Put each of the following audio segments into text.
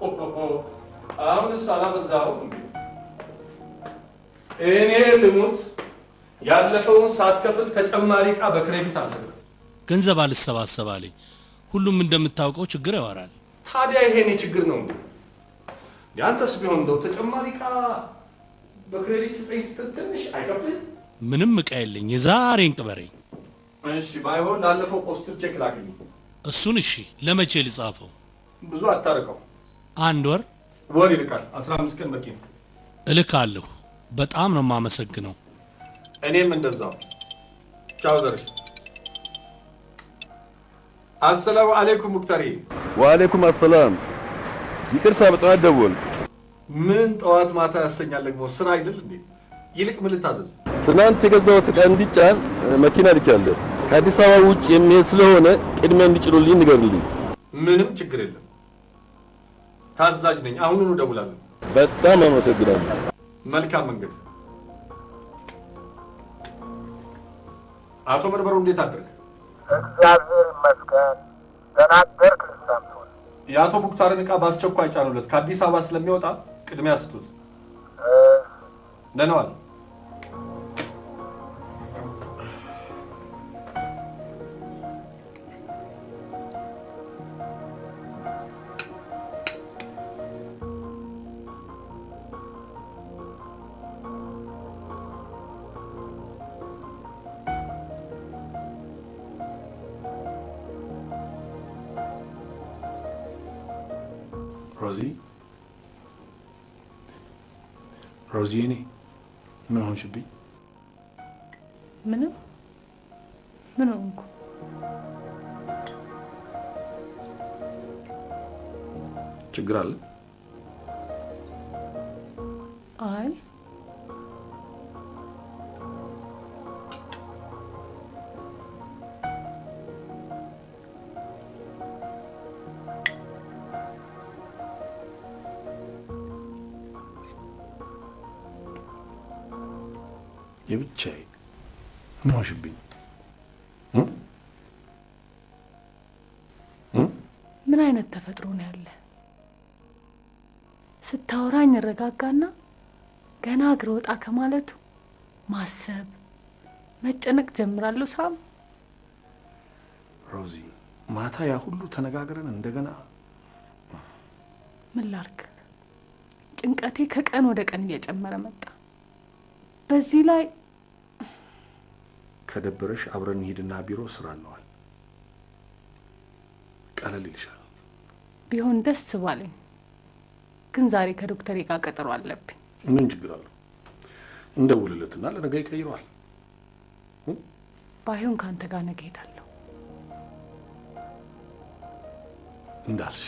አሁንስ አላበዛኸውም እንዴ? እኔ ልሙት ያለፈውን ሳትከፍል ተጨማሪ ዕቃ በክሬዲት አልሰጥም። ገንዘብ አልሰባሰብ አለኝ። ሁሉም እንደምታውቀው ችግር ያወራል። ታዲያ ይሄ እኔ ችግር ነው እንዴ? ያንተስ ቢሆን እንደው ተጨማሪ ዕቃ በክሬዲት ስጠኝ ስትል ትንሽ አይከብድም? ምንም ዕቃ የለኝ። የዛሬን ቅበረኝ። እሺ ባይሆን ላለፈው ፖስትር ቼክ ላክልኝ። እሱን እሺ፣ ለመቼ ልጻፈው? ብዙ አታርቀው፣ አንድ ወር ወር ይልቃል። አስራ አምስት ቀን በቂ ነው። እልካለሁ። በጣም ነው የማመሰግነው። እኔም እንደዛው። ቻው ዘርሽ። አሰላሙ አሌይኩም ሙክተሪ። ወአለይኩም አሰላም። ይቅርታ በጠዋት ደወል። ምን ጠዋት ማታ ያሰኛል ደግሞ ስራ አይደል እንዴ? ይልቅ ምን ልታዘዝ? ትናንት የገዛሁት ዕቃ እንዲጫን እ፣ መኪና ልኬያለሁ። ከአዲስ አበባ ውጭ የሚሄድ ስለሆነ ቅድሚያ እንዲጭኑልኝ ንገሩልኝ። ምንም ችግር የለም። ታዛዥ ነኝ። አሁኑኑ እደውላለሁ። በጣም አመሰግናለሁ። መልካም መንገድ። አቶ መርበሩ እንዴት አደርግ? እግዚአብሔር ይመስገን። ደህና አደርክ ሳምሶን? የአቶ ሙክታርን ዕቃ በአስቸኳይ ጫኑለት። ከአዲስ አበባ ስለሚወጣ ቅድሚያ ስጡት። ደህና ዋል። ሮዚ ሮዚ፣ እኔ ምን ሆንሽብኝ? ምንም ምን ሆንኩ? ችግር አለ? አይ የብቻዬ ምን ሆንሽብኝ? ምን አይነት ተፈጥሮ ነው ያለ? ስታወራኝ እረጋጋና ገና እግር ወጣ ከማለቱ ማሰብ መጨነቅ ጀምራለሁ። ሳም ሮዚ፣ ማታ ያ ሁሉ ተነጋግረን እንደገና ምን ላርግ? ጭንቀቴ ከቀን ወደ ቀን እየጨመረ መጣ። በዚህ ላይ ከደበረሽ አብረን እንሂድና ቢሮ ስራ አለዋል። ቀለል ይልሻል። ቢሆን ደስ ባለኝ፣ ግን ዛሬ ከዶክተሬ ጋር ቀጠሮ አለብኝ። ምን ችግር አለው? እንደውልለትና ለነገ ይቀይረዋል። ባይሆን ከአንተ ጋር ነገ ሄዳለሁ። እንዳልሽ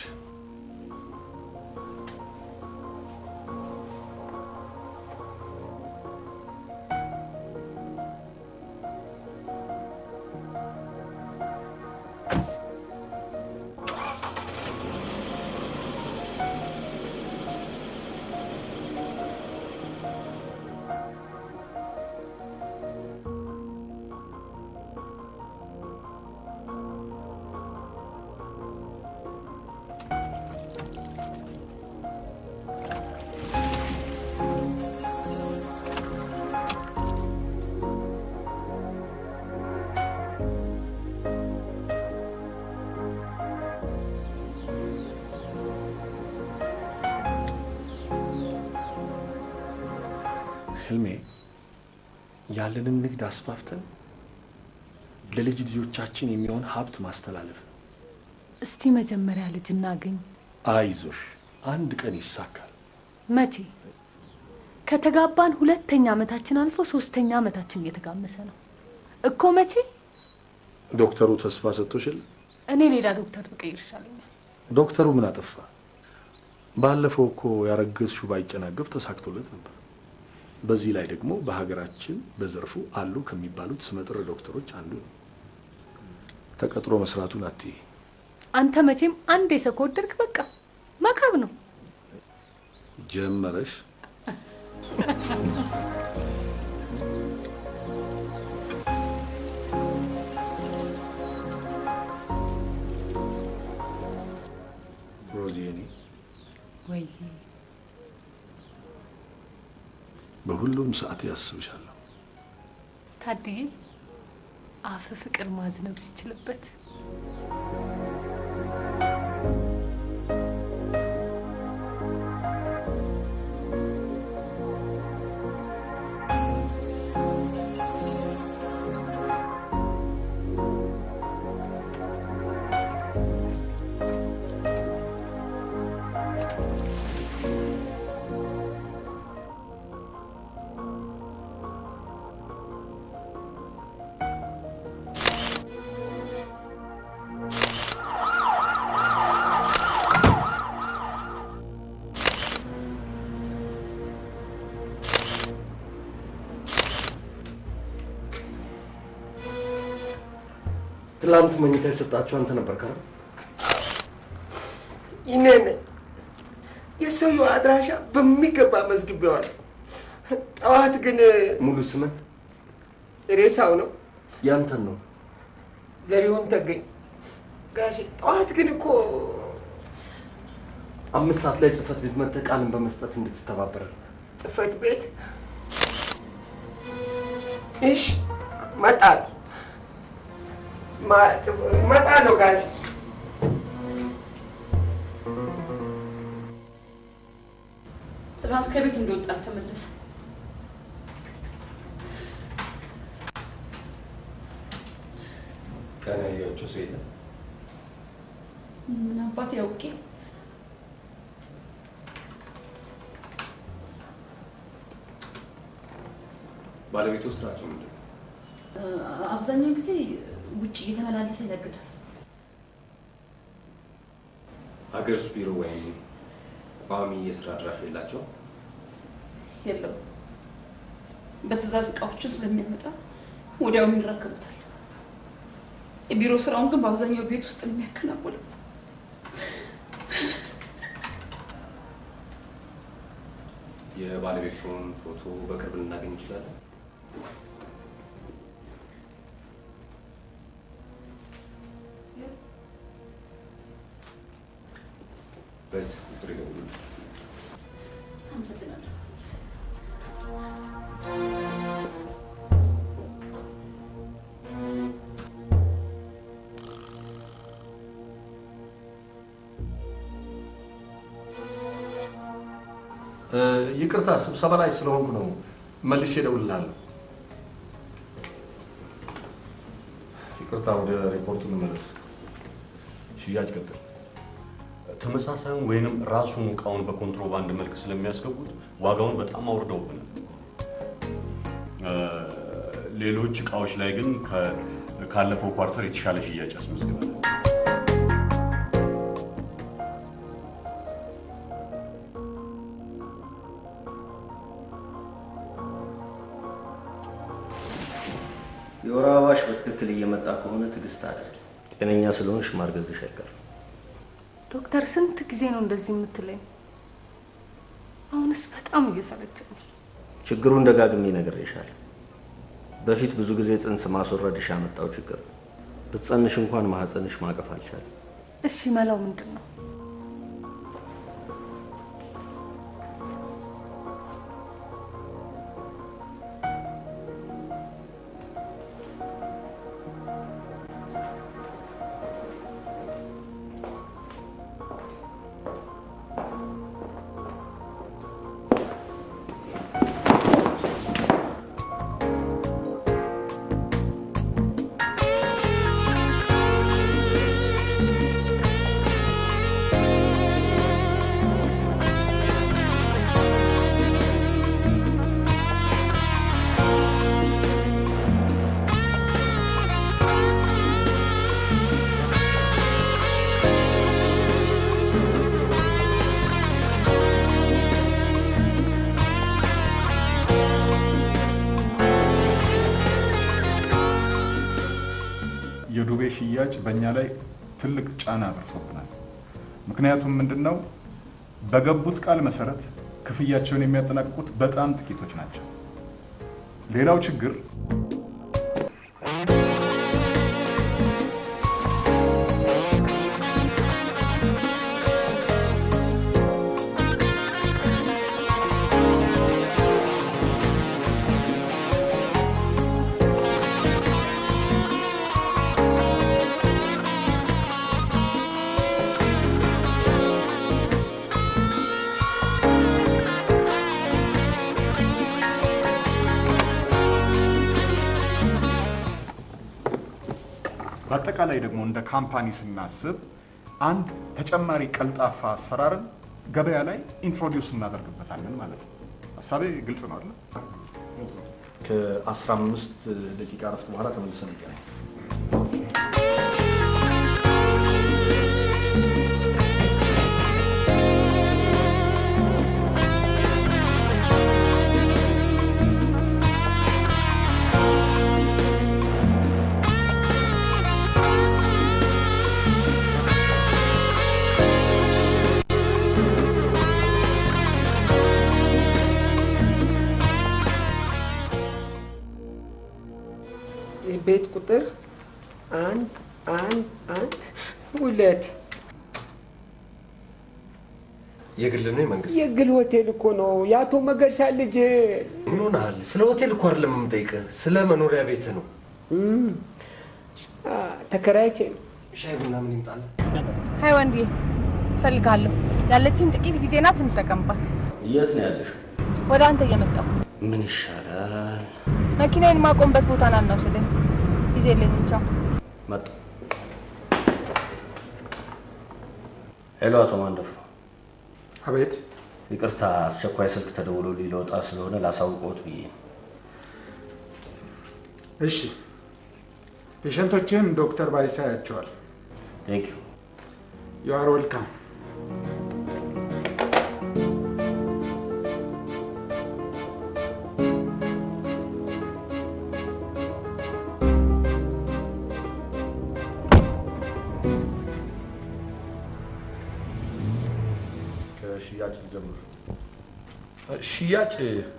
ህልሜ ያለንን ንግድ አስፋፍተን ለልጅ ልጆቻችን የሚሆን ሀብት ማስተላለፍ ነው። እስቲ መጀመሪያ ልጅ እናግኝ። አይዞሽ፣ አንድ ቀን ይሳካል። መቼ? ከተጋባን ሁለተኛ ዓመታችን አልፎ ሶስተኛ ዓመታችን እየተጋመሰ ነው እኮ። መቼ? ዶክተሩ ተስፋ ሰጥቶሽል? እኔ ሌላ ዶክተር ብቀይር ይሻለኛል። ዶክተሩ ምን አጠፋ? ባለፈው እኮ ያረገዝሽው ባይጨናገፍ ተሳክቶለት ነበር። በዚህ ላይ ደግሞ በሀገራችን በዘርፉ አሉ ከሚባሉት ስመጥር ዶክተሮች አንዱ ነው። ተቀጥሮ መስራቱን አትይ። አንተ መቼም አንድ የሰው ከወደድክ በቃ መካብ ነው። ጀመረሽ። ሮዚ፣ እኔ ወይ በሁሉም ሰዓት ያስብሻለሁ። ታድዬ አፍ ፍቅር ማዝነብ ሲችልበት ትላንት መኝታ የሰጣችሁ አንተ ነበር ካለ ይኔን የሰውየው አድራሻ በሚገባ መዝግቤዋለሁ። ጠዋት ግን ሙሉ ስምን ሬሳው ነው ያንተን ነው። ዘሪሁን ተገኝ ጋሼ። ጠዋት ግን እኮ አምስት ሰዓት ላይ ጽህፈት ቤት መጥተህ ቃልን በመስጠት እንድትተባበረ ጽህፈት ቤት እሺ፣ እመጣለሁ ማ- ጽፍ- እመጣለሁ ጋሼ። ትናንት ከቤት እንደወጣ ተመለሰ። ቀን ያያቸው ሰው የለም። ምን አባት ያውቄ ባለቤቱ ስራቸው ምንድን ነው? አብዛኛው ጊዜ ውጭ እየተመላለሰ ይነግዳል። ሀገር ውስጥ ቢሮ ወይም ቋሚ የስራ አድራሻ የላቸው? የለውም በትእዛዝ እቃዎቹን ስለሚያመጣ ወዲያውኑ ይረከቡታል። የቢሮ ስራውን ግን በአብዛኛው ቤት ውስጥ ነው የሚያከናውነው። የባለቤቱን ፎቶ በቅርብ ልናገኝ እንችላለን? በስ ቁጥር ይደውሉልኝ። አመሰግናለሁ። እ፣ ይቅርታ ስብሰባ ላይ ስለሆንኩ ነው። መልሼ እደውልልሃለሁ። ይቅርታ፣ ወደ ሪፖርቱ እንመለስ። ሽያጭ ቀጥል። ተመሳሳዩን ወይንም ራሱን እቃውን በኮንትሮባንድ መልክ ስለሚያስገቡት ዋጋውን በጣም አውርደውብናል። እ፣ ሌሎች እቃዎች ላይ ግን ከ- ካለፈው ኳርተር የተሻለ ሽያጭ አስመዝግበናል። የወር አበባሽ በትክክል እየመጣ ከሆነ ትዕግስት አድርጊ። ጤነኛ ስለሆንሽ ማርገዝሽ አይቀርም። ዶክተር ስንት ጊዜ ነው እንደዚህ የምትለኝ? አሁንስ በጣም እየሰለቸኝ ነው። ችግሩን ደጋግሜ ነግሬሻለሁ። በፊት ብዙ ጊዜ ጽንስ ማስወረድሽ ያመጣው ችግር ነው። ብትጸንሽ እንኳን ማህፀንሽ ማቀፍ አልቻለም። እሺ መላው ምንድን ነው? የዱቤ ሽያጭ በእኛ ላይ ትልቅ ጫና አድርሶብናል። ምክንያቱም ምንድን ነው? በገቡት ቃል መሰረት ክፍያቸውን የሚያጠናቅቁት በጣም ጥቂቶች ናቸው። ሌላው ችግር በአጠቃላይ ደግሞ እንደ ካምፓኒ ስናስብ አንድ ተጨማሪ ቀልጣፋ አሰራርን ገበያ ላይ ኢንትሮዲውስ እናደርግበታለን ማለት ነው። ሀሳቤ ግልጽ ነው አይደል? ከ15 ደቂቃ እረፍት በኋላ ተመልሰን እንገናኝ። ቤት ቁጥር አንድ አንድ አንድ ሁለት የግል ነው የመንግስት? የግል ሆቴል እኮ ነው። የአቶ መገርሳ ልጅ ምን ሆነሃል? ስለ ሆቴል እኮ አይደለም የምጠይቅህ፣ ስለ መኖሪያ ቤት ነው። እም፣ አ፣ ተከራይቼ ነው። ሻይ ቡና ምን ይምጣል? ሀይ ወንድዬ፣ እፈልግሃለሁ። ያለችን ጥቂት ጊዜ ናት፣ እንጠቀምባት። የት ነው ያለሽ? ወደ አንተ እየመጣሁ ምን ይሻላል? መኪናዬን ማቆምበት ቦታ ና እናውሰደኝ። ጊዜ የለኝም። ቻው። መጣ። ሄሎ፣ አቶ ማንደፍሮ። አቤት። ይቅርታ፣ አስቸኳይ ስልክ ተደውሎ ሊለወጣ ስለሆነ ላሳውቅዎት ብዬ ነው። እሺ፣ ፔሸንቶችን ዶክተር ባይሳ ያቸዋል። ቴንክ ዩ። ዩ አር ዌልካም። ከሽያጭ ጀምር። ሽያጭ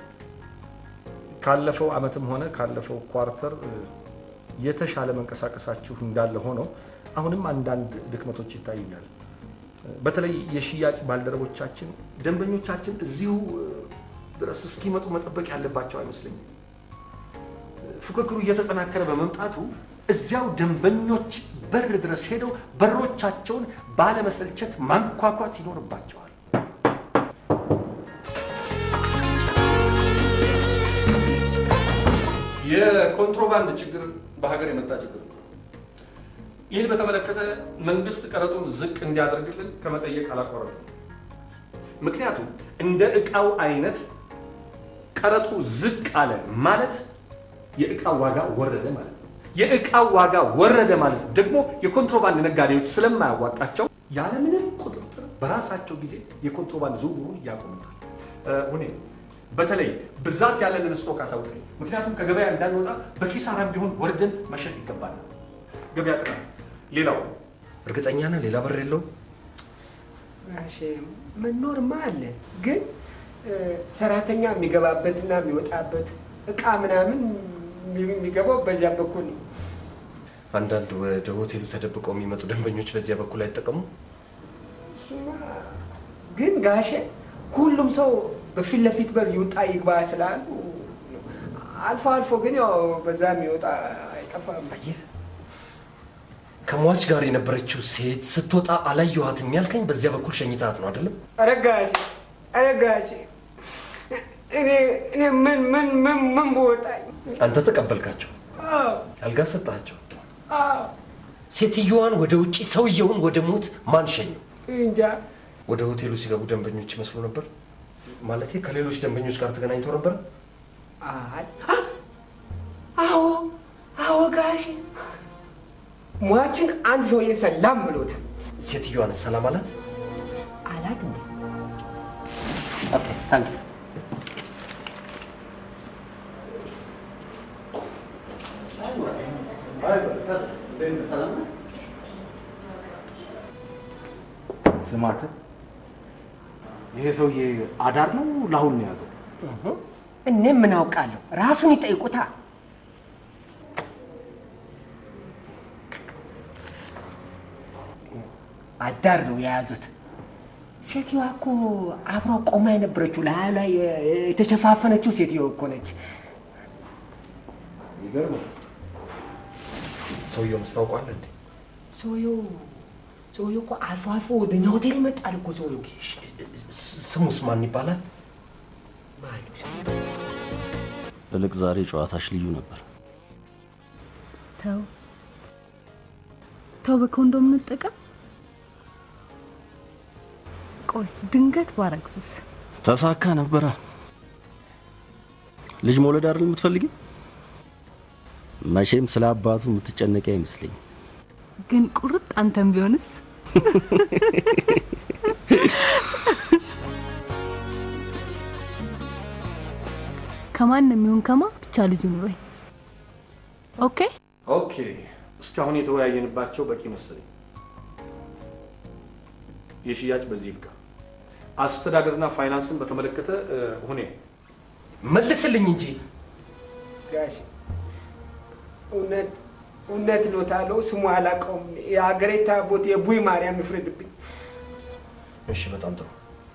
ካለፈው አመትም ሆነ ካለፈው ኳርተር የተሻለ መንቀሳቀሳችሁ እንዳለ ሆኖ አሁንም አንዳንድ ድክመቶች ይታዩኛል። በተለይ የሽያጭ ባልደረቦቻችን ደንበኞቻችን እዚሁ ድረስ እስኪመጡ መጠበቅ ያለባቸው አይመስለኝም። ፉክክሩ እየተጠናከረ በመምጣቱ እዚያው ደንበኞች በር ድረስ ሄደው በሮቻቸውን ባለመሰልቸት ማንኳኳት ይኖርባቸዋል። የኮንትሮባንድ ችግር በሀገር የመጣ ችግር ነው። ይህን በተመለከተ መንግስት ቀረጡን ዝቅ እንዲያደርግልን ከመጠየቅ አላቆረጥም። ምክንያቱም እንደ እቃው አይነት ቀረጡ ዝቅ አለ ማለት የእቃው ዋጋ ወረደ ማለት ነው። የእቃው ዋጋ ወረደ ማለት ደግሞ የኮንትሮባንድ ነጋዴዎች ስለማያዋጣቸው ያለምንም ቁጥጥር በራሳቸው ጊዜ የኮንትሮባንድ ዝውውሩን ያቆሙታል። ሁኔ በተለይ ብዛት ያለንን ስቶክ አሳውቀኝ። ምክንያቱም ከገበያ እንዳንወጣ በኪሳራም ቢሆን ወርደን መሸጥ ይገባናል። ገበያ ጥናት። ሌላው እርግጠኛ ነህ ሌላ በር የለውም? ጋሼ መኖርማ አለ፣ ግን ሰራተኛ የሚገባበትና የሚወጣበት እቃ ምናምን የሚገባው በዚያ በኩል ነው። አንዳንድ ወደ ሆቴሉ ተደብቀው የሚመጡ ደንበኞች በዚያ በኩል አይጠቀሙ? እሱማ ግን ጋሼ ሁሉም ሰው በፊት ለፊት በር ይውጣ ይግባ ስላሉ አልፎ አልፎ ግን ያው በዛ የሚወጣ አይጠፋም። አየህ፣ ከሟች ጋር የነበረችው ሴት ስትወጣ አላየኋትም ያልከኝ በዚያ በኩል ሸኝታት ነው አይደለም? ኧረ ጋሼ ኧረ ጋሼ እኔ እኔ ምን ምን ምን ምን በወጣኝ አንተ ተቀበልካቸው፣ አዎ አልጋ ሰጣቸው። አዎ ሴትየዋን ወደ ውጪ፣ ሰውየውን ወደ ሞት ማን ሸኘው? እንጃ ወደ ሆቴሉ ሲገቡ ደንበኞች ይመስሉ ነበር? ማለቴ ከሌሎች ደንበኞች ጋር ተገናኝተው ነበር? አይ አዎ አዎ ጋሼ ሟችን አንድ ሰውዬ ሰላም ብሎታል። ሴትዮዋን ሰላም አላት? አላት እንዴ? ኦኬ ታንክ ዩ። ስማት፣ ይሄ ሰውዬ አዳር ነው ለአሁን ነው የያዘው? እኔ ምን አውቃለሁ? ራሱን ይጠይቁታ። አዳር ነው የያዙት። ሴትዮዋ እኮ አብሮ ቆማ የነበረችው ላይ ላይ የተሸፋፈነችው ሴትዮ እኮ ነች። ይገርም። ሰውየው ምስታውቋል እንዴ? ሰውየው ሰውየው እኮ አልፎ አልፎ ወደኛ ሆቴል ይመጣል እኮ ሰውየው። ስሙስ ማን ይባላል? እልቅ ዛሬ ጨዋታሽ ልዩ ነበር። ተው ተው በኮንዶም እንጠቀም። ቆይ ድንገት ባረግዝስ? ተሳካ ነበራ። ልጅ መውለድ አይደል የምትፈልጊው? መቼም ስለ አባቱ የምትጨነቂ አይመስለኝ። ግን ቁርጥ አንተም ቢሆንስ? ከማንም ይሁን ከማ ብቻ ልጅ ኑረኝ። ኦኬ ኦኬ፣ እስካሁን የተወያየንባቸው በቂ መሰለኝ። የሽያጭ በዚህ ይብቃ። አስተዳደርና ፋይናንስን በተመለከተ እ፣ ሁኔ መልስልኝ እንጂ ጋሽ እውነት እውነት ነው ታለው ስሙ አላውቀውም። የሀገሬ ታቦት የቡይ ማርያም ይፍረድብኝ። እሺ፣ በጣም ጥሩ።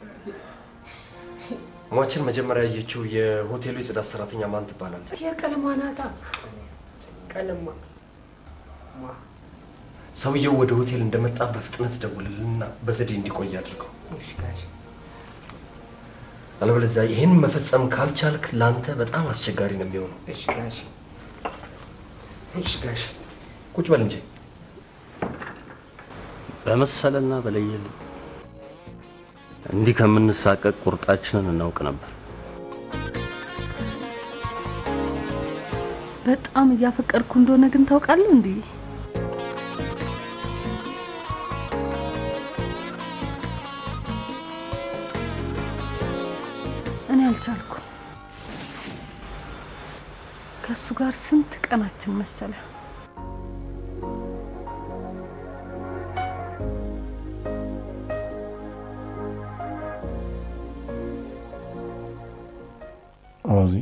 ሟችን መጀመሪያ ያየችው የሆቴሉ የጽዳት ሰራተኛ ማን ትባላለች? የቀለሟ ናታ ቀለሟ ማ ሰውየው ወደ ሆቴል እንደመጣ በፍጥነት ደውልልና በዘዴ እንዲቆይ አድርገው። እሺ ጋሽ አለበለዚያ ይህን መፈጸም ካልቻልክ ለአንተ በጣም አስቸጋሪ ነው የሚሆነው። እሺ ጋሽ እሺ ጋሽ ቁጭ በል እንጂ። በመሰለና በለየልን እንዲህ ከምንሳቀቅ ቁርጣችንን እናውቅ ነበር። በጣም እያፈቀርኩ እንደሆነ ግን ታውቃለህ እንዴ? እኔ አልቻልኩም። ከእሱ ጋር ስንት ቀናችን መሰለ። ሮዚ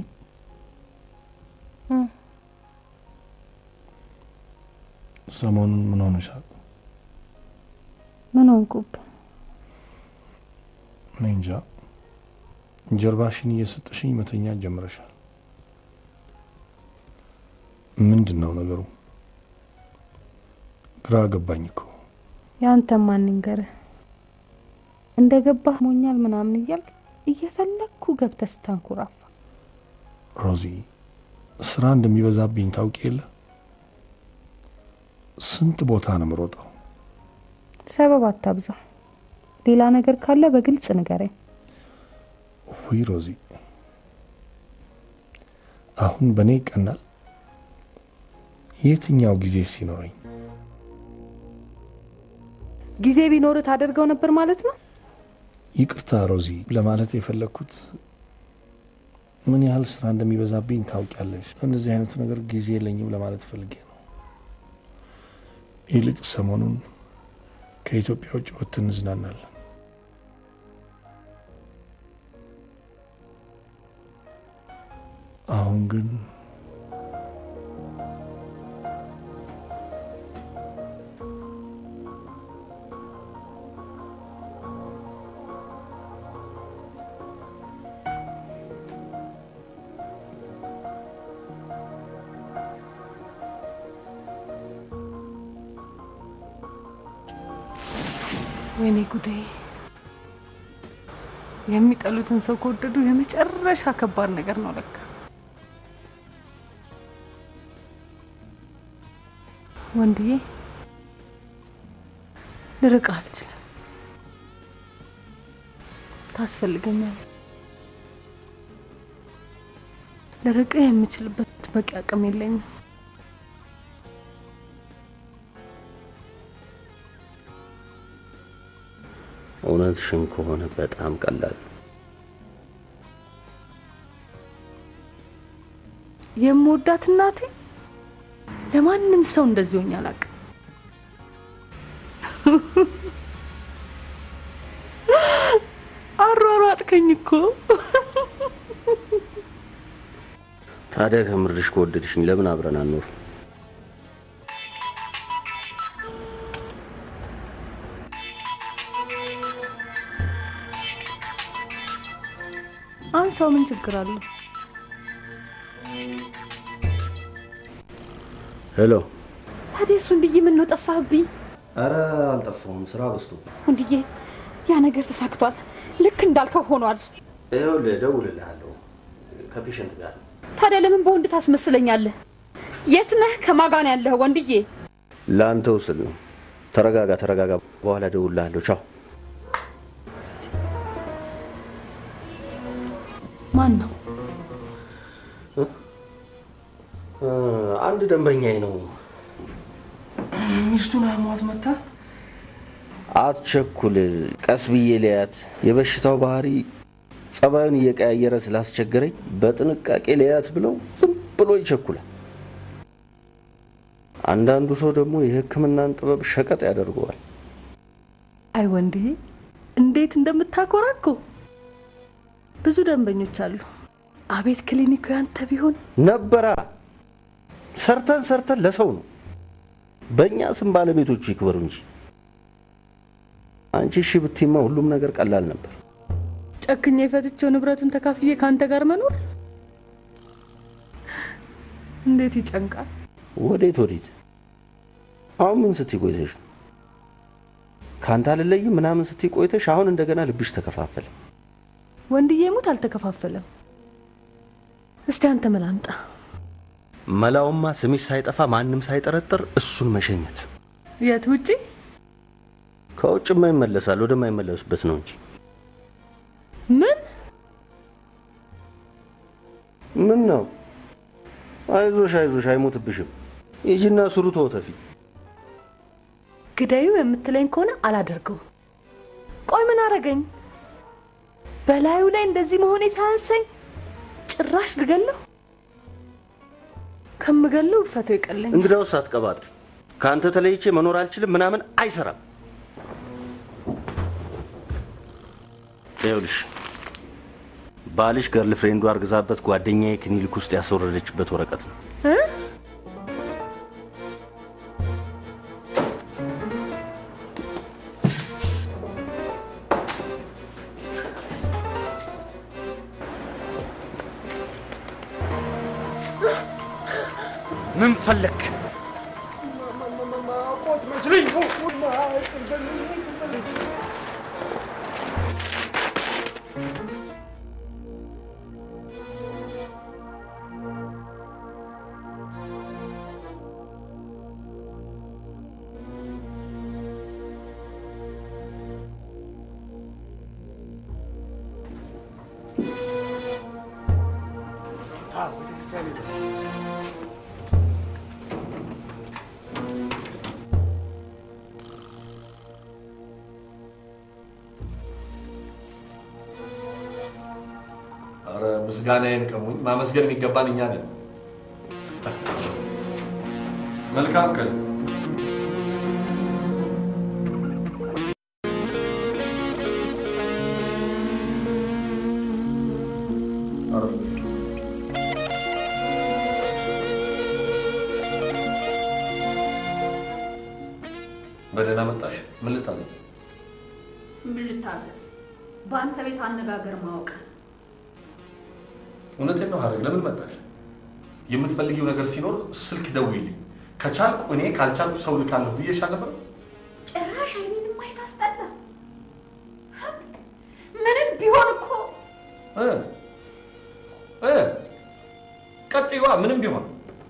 ሰሞኑን ምን ሆነሻል? ምን ሆንኩብህ? እኔ እንጃ። ጀርባሽን እየሰጠሽኝ መተኛት ጀምረሻል። ምንድን ነው ነገሩ? ግራ ገባኝ እኮ። የአንተ ማን ይንገርህ? እንደ ገባህ ሞኛል ምናምን እያልክ እየፈለግኩ ገብተህ ስታንኮራፋ ሮዚ፣ ስራ እንደሚበዛብኝ ታውቂ የለ? ስንት ቦታ ነው የምሮጠው። ሰበብ አታብዛ። ሌላ ነገር ካለ በግልጽ ንገረኝ። ውይ ሮዚ፣ አሁን በእኔ ይቀናል። የትኛው ጊዜ ሲኖረኝ ጊዜ ቢኖርህ ታደርገው ነበር ማለት ነው። ይቅርታ ሮዚ፣ ለማለት የፈለግኩት ምን ያህል ስራ እንደሚበዛብኝ ታውቂያለሽ። እንደዚህ አይነቱ ነገር ጊዜ የለኝም ለማለት ፈልጌ ነው። ይልቅ ሰሞኑን ከኢትዮጵያ ውጭ ወጥተን እንዝናናለን። አሁን ግን ወይኔ ጉዴ! የሚጠሉትን ሰው ከወደዱ የመጨረሻ ከባድ ነገር ነው ለካ። ወንድዬ ልርቅህ አልችልም። ታስፈልገኛል። ልርቅህ የምችልበት በቂ አቅም የለኝም። እውነትሽን ከሆነ በጣም ቀላል ነው። የምወዳት እናቴ ለማንም ሰው እንደዚህ ሆኜ አላውቅም። አሯሯጥከኝ እኮ። ታዲያ ከምርሽ ከወደድሽኝ ለምን አብረን አንኖር? አንሳው፣ ምን ችግር አለው? ሄሎ። ታዲያ እሱ እንድዬ ምን ነው ጠፋህብኝ? አረ አልጠፋሁም፣ ስራ በዝቶ። ወንድዬ ያ ነገር ተሳክቷል። ልክ እንዳልከው ሆኗል። ይኸውልህ እደውልልሃለሁ፣ ከፔሸንት ጋር ነው። ታዲያ ለምን በወንድ ታስመስለኛለህ? የት ነህ? ከማን ጋር ነው ያለህ? ወንድዬ ለአንተው ስል ነው። ተረጋጋ፣ ተረጋጋ። በኋላ እደውልልሃለሁ። ቻው። ማን ነው? እ፣ አንድ ደንበኛዬ ነው። ሚስቱን አሟት መታ። አትቸኩል፣ ቀስ ብዬ ልያት። የበሽታው ባህሪ ጸባዩን እየቀያየረ ስላስቸገረኝ በጥንቃቄ ልያት ብለው ዝም ብሎ ይቸኩላል። አንዳንዱ ሰው ደግሞ የሕክምናን ጥበብ ሸቀጥ ያደርገዋል። አይ ወንድዬ እንዴት እንደምታኮራ እኮ። ብዙ ደንበኞች አሉ። አቤት ክሊኒኩ ያንተ ቢሆን ነበራ ሰርተን ሰርተን ለሰው ነው። በእኛ ስም ባለቤቶቹ ይክበሩ እንጂ አንቺ እሺ ብትይማ ሁሉም ነገር ቀላል ነበር። ጨክኜ የፈትቼው ንብረቱን ተካፍዬ ከአንተ ጋር መኖር እንዴት ይጨንቃል። ወዴት ወዴት? አሁን ምን ስትይ ቆይተሽ ነው? ከአንተ አልለይም ምናምን ስትይ ቆይተሽ አሁን እንደገና ልብሽ ተከፋፈለ። ወንድዬ ሙት አልተከፋፈለም። እስቲ አንተ መላምጣ መላውማ ስምሽ ሳይጠፋ ማንም ሳይጠረጥር እሱን መሸኘት። የት ውጪ? ከውጭማ ይመለሳል፣ ወደማይመለሱበት ነው እንጂ ምን ምን ነው? አይዞሽ አይዞሽ፣ አይሞትብሽም። ሂጂና ስሩ ተወተፊ። ግዳዩ የምትለኝ ከሆነ አላደርገውም። ቆይ ምን አረገኝ? በላዩ ላይ እንደዚህ መሆኔ ሳያንሰኝ ጭራሽ ልገለው? ከምገለው እልፈቱ ይቀለኝ። እንግዳውስ አትቀባጥሪ። ከአንተ ተለይቼ መኖር አልችልም ምናምን አይሰራም። ይኸውልሽ ባልሽ ገርል ፍሬንዱ አርግዛበት ጓደኛዬ ክሊኒክ ውስጥ ያስወረደችበት ወረቀት ነው። እ? ምን ፈለክ? ማቆት መስሎኝ ነው። አረ ምስጋናዬን ቀሙኝ። ማመስገን የሚገባን እኛ ነን። መልካም ቀን። አረፍ በል። በደህና መጣሽ። ምን ልታዘዝ? ምን ልታዘዝ? በአንተ ቤት አነጋገር ማወቅ እውነቴን ነው ሀረግ። ለምን መጣሽ? የምትፈልጊው ነገር ሲኖር ስልክ ደውይልኝ። ከቻልኩ እኔ ካልቻልኩ ሰው ልካለሁ ብዬሽ አልነበር? ጭራሽ አይኔንም ማየት አስጠላ። ምንም ቢሆን እኮ እ እ ቀጥይዋ። ምንም ቢሆን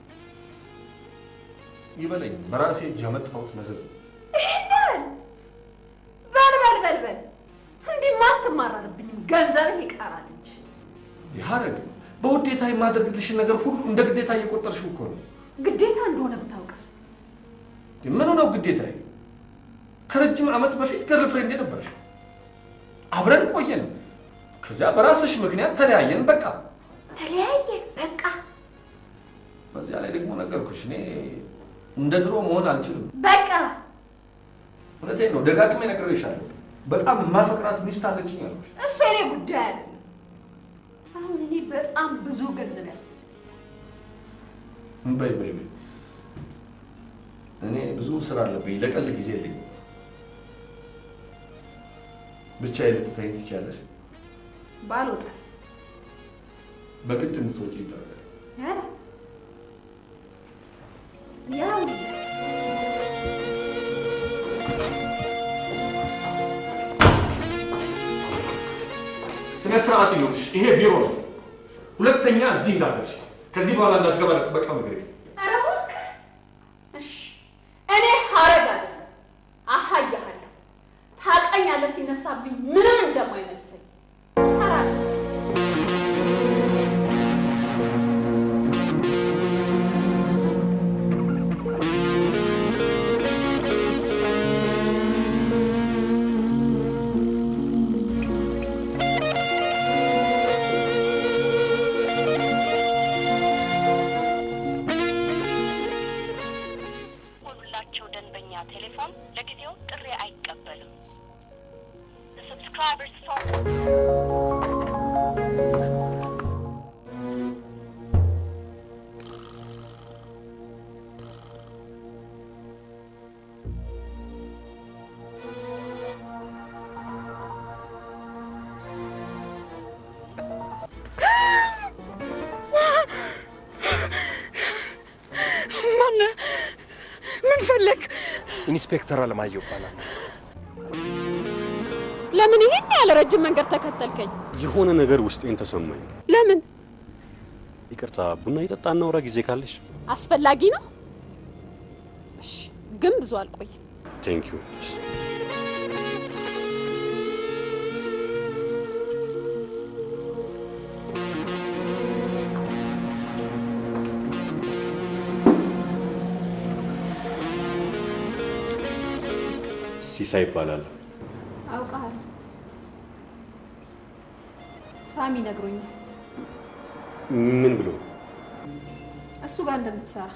ይበለኝ። በራሴ እጅ ያመጣሁት መዘዝ ነው። ይሄንን በል በል በል በል እንዲህማ አትማረርብኝም። ገንዘብህ ይቀራል እንጂ ሀረግ፣ በውዴታ የማደርግልሽን ነገር ሁሉ እንደ ግዴታ እየቆጠርሽው እኮ ነው። ግዴታ እንደሆነ ብታውቅስ? ምኑ ነው ግዴታዬ? ከረጅም ዓመት በፊት ገርል ፍሬንድ ነበርሽ። አብረን ቆየን። ከዚያ በራስሽ ምክንያት ተለያየን። በቃ ተለያየ በቃ። በዚያ ላይ ደግሞ ነገርኩሽ፣ እኔ እንደ ድሮ መሆን አልችልም። በቃ እውነቴን ነው፣ ደጋግሜ ነግሬሻለሁ። በጣም የማፈቅራት ሚስት አለችኝ አልኩሽ። እሱ የኔ ጉዳይ አይደለም። አሁን እኔ በጣም ብዙ ገንዘብ ያስ በይ በይ በይ፣ እኔ ብዙ ስራ አለብኝ፣ ለቀልድ ጊዜ የለኝም። ብቻዬን ልትተይኝ ትችያለሽ። ባልወጣስ? በግድ እንድትወጪ ይደረጋል። ኧረ ያው ስነ ስርዓት ይኖርሽ። ይሄ ቢሮ ነው። ሁለተኛ እዚህ እንዳደርሽ ከዚህ በኋላ እንዳትገባ ለጥበቃ ምግሬ ኧረ እባክህ። እሺ እኔ ሀረግ አይደለም ኢንስፔክተር አለማየሁ እባላለሁ። ለምን ይሄን ያለ ረጅም መንገድ ተከተልከኝ? የሆነ ነገር ውስጤን ተሰማኝ። ለምን? ይቅርታ፣ ቡና እየጠጣ እናውራ ጊዜ ካለሽ። አስፈላጊ ነው። እሺ፣ ግን ብዙ አልቆይም። ቴንክ ዩ። ሲሳይ ይባላል። አውቃለሁ። ሳሚ ነግሮኛል ምን ብሎ? እሱ ጋር እንደምትሰራ።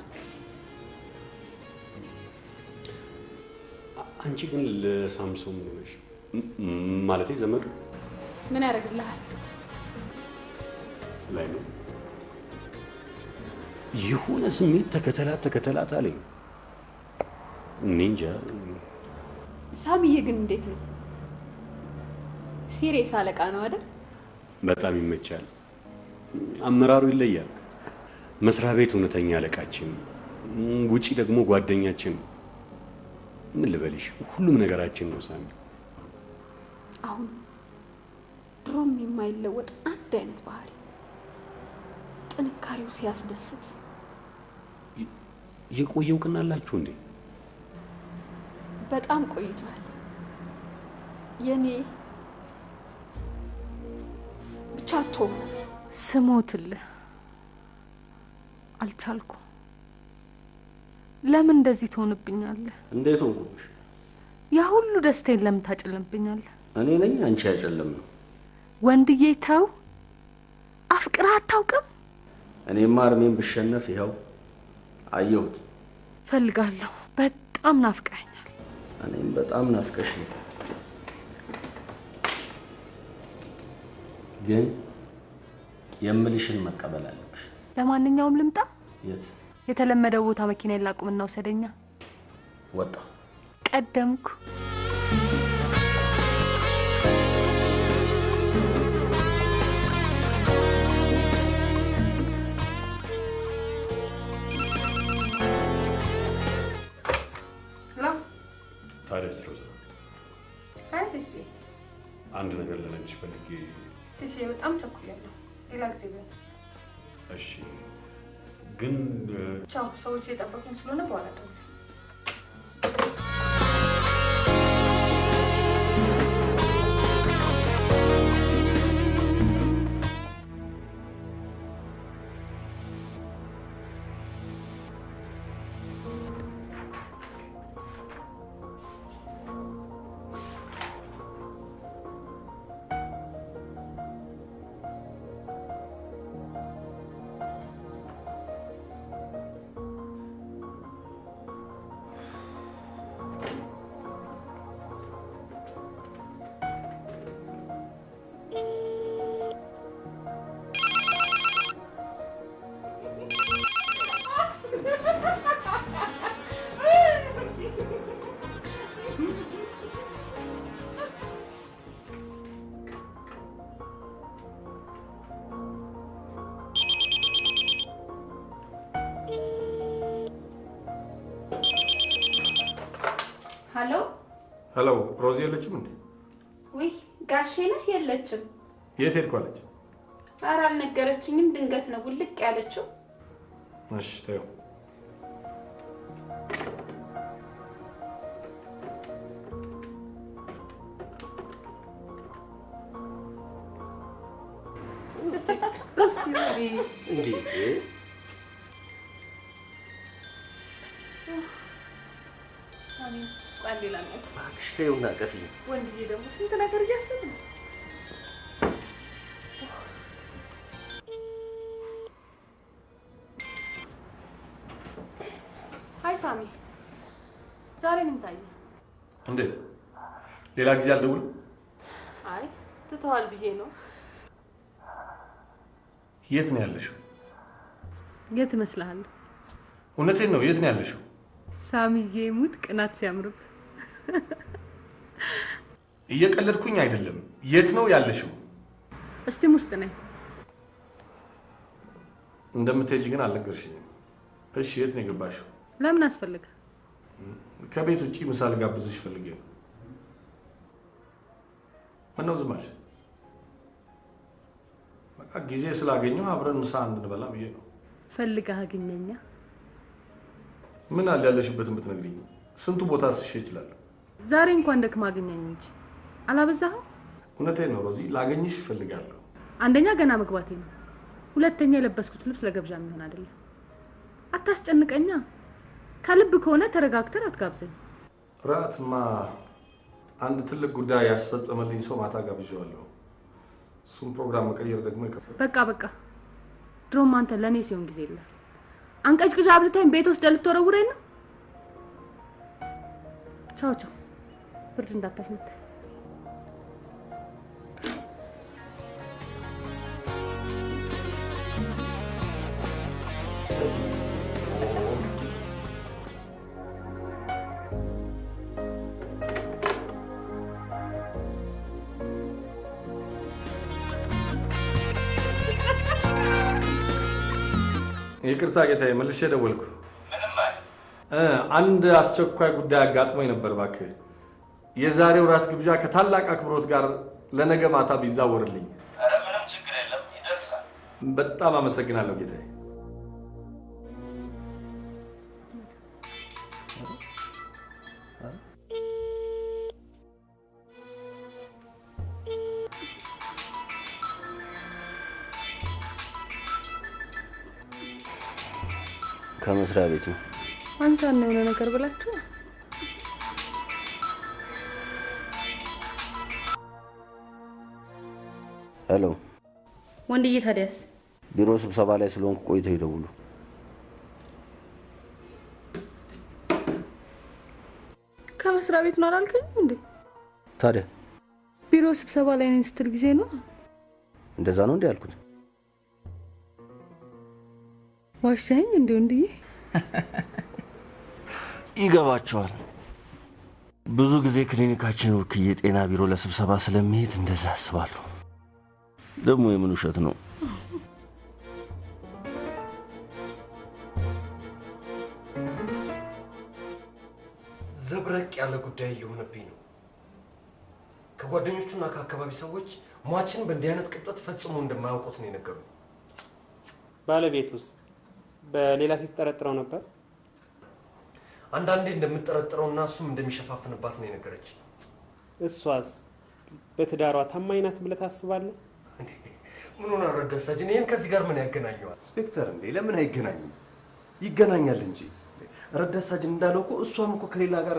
አንቺ ግን ለሳምሶን ምን ሆነሽ? ማለቴ ዘመድ ምን ያደርግልሃል? ላይ ነው የሆነ ስሜት ተከተላት ተከተላት አለኝ። እኔ እንጃ። ሳሚዬ ግን እንዴት ነው? ሲሪየስ አለቃ ነው አይደል? በጣም ይመቻል። አመራሩ ይለያል። መስሪያ ቤት እውነተኛ አለቃችን፣ ውጪ ደግሞ ጓደኛችን። ምን ልበልሽ፣ ሁሉም ነገራችን ነው ሳሚ። አሁን ድሮም የማይለወጥ አንድ አይነት ባህሪ፣ ጥንካሬው ሲያስደስት። የቆየ እውቅና አላችሁ እንዴ? በጣም ቆይቷል። የኔ ብቻ ቶ ስሞትልህ አልቻልኩም። ለምን እንደዚህ ትሆንብኛለህ? እንዴት ሆንኩብሽ? ያ ሁሉ ደስታዬን ለምን ታጨልምብኛለህ? እኔ ነኝ አንቺ ያጨለም ነው። ወንድዬ ተው፣ አፍቅረህ አታውቅም? እኔማ እርሜን ብሸነፍ ይኸው አየሁት። ፈልጋለሁ። በጣም ናፍቀኸኛል። እኔም በጣም ናፍቀሽ ግን የምልሽን መቀበል አለብሽ። ለማንኛውም ልምጣ። የት የተለመደው ቦታ መኪና ላቁምና ውሰደኛ። ወጣ? ቀደምኩ። ታዲያ ሮዛ፣ አይ ሲሲ አንድ ነገር ልነግርሽ ፈልጌ። ሲሲ በጣም ቸኩያለሁ። ሌላ ጊዜ ቢሆንስ? እሺ፣ ግን ቻው። ሰዎች የጠበቁኝ ስለሆነ በኋላ ደውል። ሀሎ፣ ሄሎ፣ ሮዚ የለችም እንዴ? ውይ ጋሼ ነህ? የለችም። የት ሄድኳለች? ኧረ አልነገረችኝም። ድንገት ነው ውልቅ ያለችው። እሺ ተይው። እንዴ ሳሚ፣ ቆይ አንዴ ላናግር። እባክሽ ተይውና ቀፊኝ። ወንድዬ ደግሞ ስንት ነገር እያሰብ ነው። ሀይ ሳሚ፣ ዛሬ ምን ታየ? እንዴት? ሌላ ጊዜ አልደውልም? አይ ትተዋል ብዬ ነው። የት ነው ያለሽው? የት እመስልሃለሁ? እውነቴን ነው። የት ነው ያለሽው? ሳሚዬ ሙት ቅናት ሲያምርብ እየቀለድኩኝ አይደለም። የት ነው ያለሽው? እስቲም ውስጥ ነኝ። እንደምትሄጂ ግን አልነገርሽኝም። እሺ፣ የት ነው የገባሽው? ለምን አስፈልገ? ከቤት ውጭ ምሳ ልጋብዝሽ ፈልጌ ነው። ምነው ዝም አልሽ? በቃ ጊዜ ስላገኘሁ አብረን ምሳ እንድንበላ ብዬ ነው። ፈልገህ አግኘኛ። ምን አለ ያለሽበትን ብትነግሪኝ፣ ስንቱ ቦታ ስሽ ይችላለሁ። ዛሬ እንኳን ደክማ አገኘኝ እንጂ አላበዛኸው? እውነቴን ነው ሮዚ፣ ላገኝሽ እፈልጋለሁ። አንደኛ ገና መግባቴ ነው። ሁለተኛ የለበስኩት ልብስ ለገብዣ የሚሆን አይደለም። አታስጨንቀኛ። ከልብ ከሆነ ተረጋግተን አትጋብዘኝ። ራትማ አንድ ትልቅ ጉዳይ ያስፈጸመልኝ ሰው ማታ ጋብዣዋለሁ። እሱም ፕሮግራም መቀየር ደግሞ ይከፋል። በቃ በቃ። ድሮም አንተ ለእኔ ሲሆን ጊዜ የለም። አንቀጭቅዣ አብልታኝ ቤት ውስጥ ልትወረውረኝ ነው። ቻው ቻው። ብርድ እንዳታስመታ። ይቅርታ ጌታዬ፣ መልሼ ደወልኩ። እ አንድ አስቸኳይ ጉዳይ አጋጥሞኝ ነበር። እባክህ የዛሬው ራት ግብዣ ከታላቅ አክብሮት ጋር ለነገ ማታ ቢዛወርልኝ። ኧረ ምንም ችግር የለም ይደርሳል። በጣም አመሰግናለሁ ጌታዬ። ከመስሪያ ቤት ነው። አንሳና የሆነ ነገር ብላችሁ ሄሎ፣ ወንድዬ፣ ታዲያስ ቢሮ ስብሰባ ላይ ስለሆንኩ ቆይተው ይደውሉ። ከመስሪያ ቤት ነው አላልከኝ እንዴ? ታዲያ ቢሮ ስብሰባ ላይ ነኝ ስትል ጊዜ ነው። እንደዛ ነው እንዲ ያልኩት? ዋሻኝ እንዴ ወንድዬ? ይገባቸዋል። ብዙ ጊዜ ክሊኒካችን ወክዬ ጤና ቢሮ ለስብሰባ ስለሚሄድ እንደዛ ያስባሉ። ደግሞ የምን ውሸት ነው? ዘብረቅ ያለ ጉዳይ እየሆነብኝ ነው። ከጓደኞቹና ከአካባቢ ሰዎች ሟችን በእንዲህ አይነት ቅብጠት ፈጽሞ እንደማያውቁት ነው የነገሩኝ። ባለቤቱስ በሌላ ሴት ጠረጥረው ነበር? አንዳንዴ እንደምጠረጥረውና እሱም እንደሚሸፋፍንባት ነው የነገረች። እሷስ በትዳሯ ታማኝ ናት ብለህ ታስባለህ? ምን ሆነ ረዳት ሳጅን? ይህን ከዚህ ጋር ምን ያገናኘዋል? ኢንስፔክተር እንዴ ለምን አይገናኝም? ይገናኛል እንጂ ረዳት ሳጅን እንዳለው እኮ እሷም እኮ ከሌላ ጋር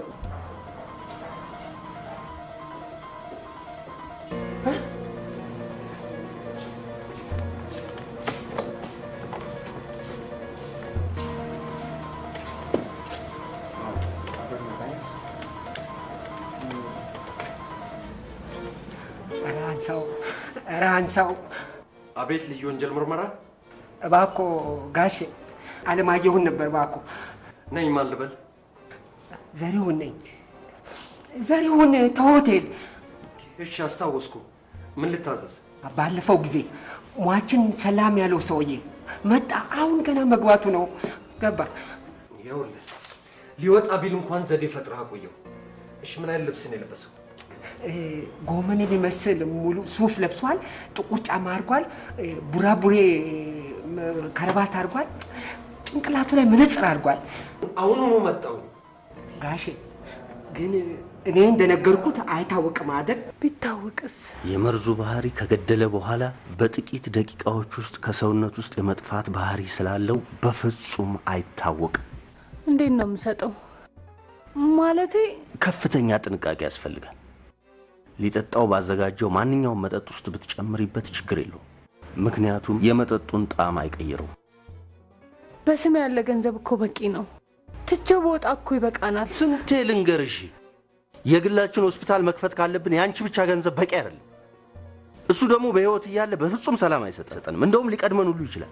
ኧረ አንሳው፣ ኧረ አንሳው። አቤት ልዩ ወንጀል ምርመራ እባኮ ጋሼ አለማየሁን ነበር እባኮ። ነኝ። ማን ልበል? ዘሪሁን ነኝ። ዘሪሁን ተሆቴል እሺ፣ አስታወስኩ። ምን ልታዘዝ? ባለፈው ጊዜ ሟችን ሰላም ያለው ሰውዬ መጣ። አሁን ገና መግባቱ ነው። ገባ። ይኸውልህ ሊወጣ ቢል እንኳን ዘዴ ፈጥረህ አቆየው። እሺ፣ ምን አይነት ልብስ ነው የለበሰው? እ፣ ጎመን የሚመስል ሙሉ ሱፍ ለብሷል። ጥቁር ጫማ አድርጓል። እ፣ ቡራቡሬ ም፣ ከረባት አድርጓል። ጭንቅላቱ ላይ መነጽር አድርጓል። አሁኑኑ መጣው ጋሼ ግን እኔ እንደነገርኩት አይታወቅም አይደል? ቢታወቅስ? የመርዙ ባህሪ ከገደለ በኋላ በጥቂት ደቂቃዎች ውስጥ ከሰውነት ውስጥ የመጥፋት ባህሪ ስላለው በፍጹም አይታወቅም። እንዴት ነው የምሰጠው? ማለቴ ከፍተኛ ጥንቃቄ ያስፈልጋል። ሊጠጣው ባዘጋጀው ማንኛውም መጠጥ ውስጥ ብትጨምሪበት ችግር የለውም። ምክንያቱም የመጠጡን ጣዕም አይቀይረውም። በስም ያለ ገንዘብ እኮ በቂ ነው። ትቼው በወጣ እኮ ይበቃናል። ስንቴ ልንገርሽ፣ የግላችን ሆስፒታል መክፈት ካለብን የአንቺ ብቻ ገንዘብ በቂ አይደለም። እሱ ደግሞ በሕይወት እያለ በፍጹም ሰላም አይሰጠንም። እንደውም ሊቀድመን ሁሉ ይችላል።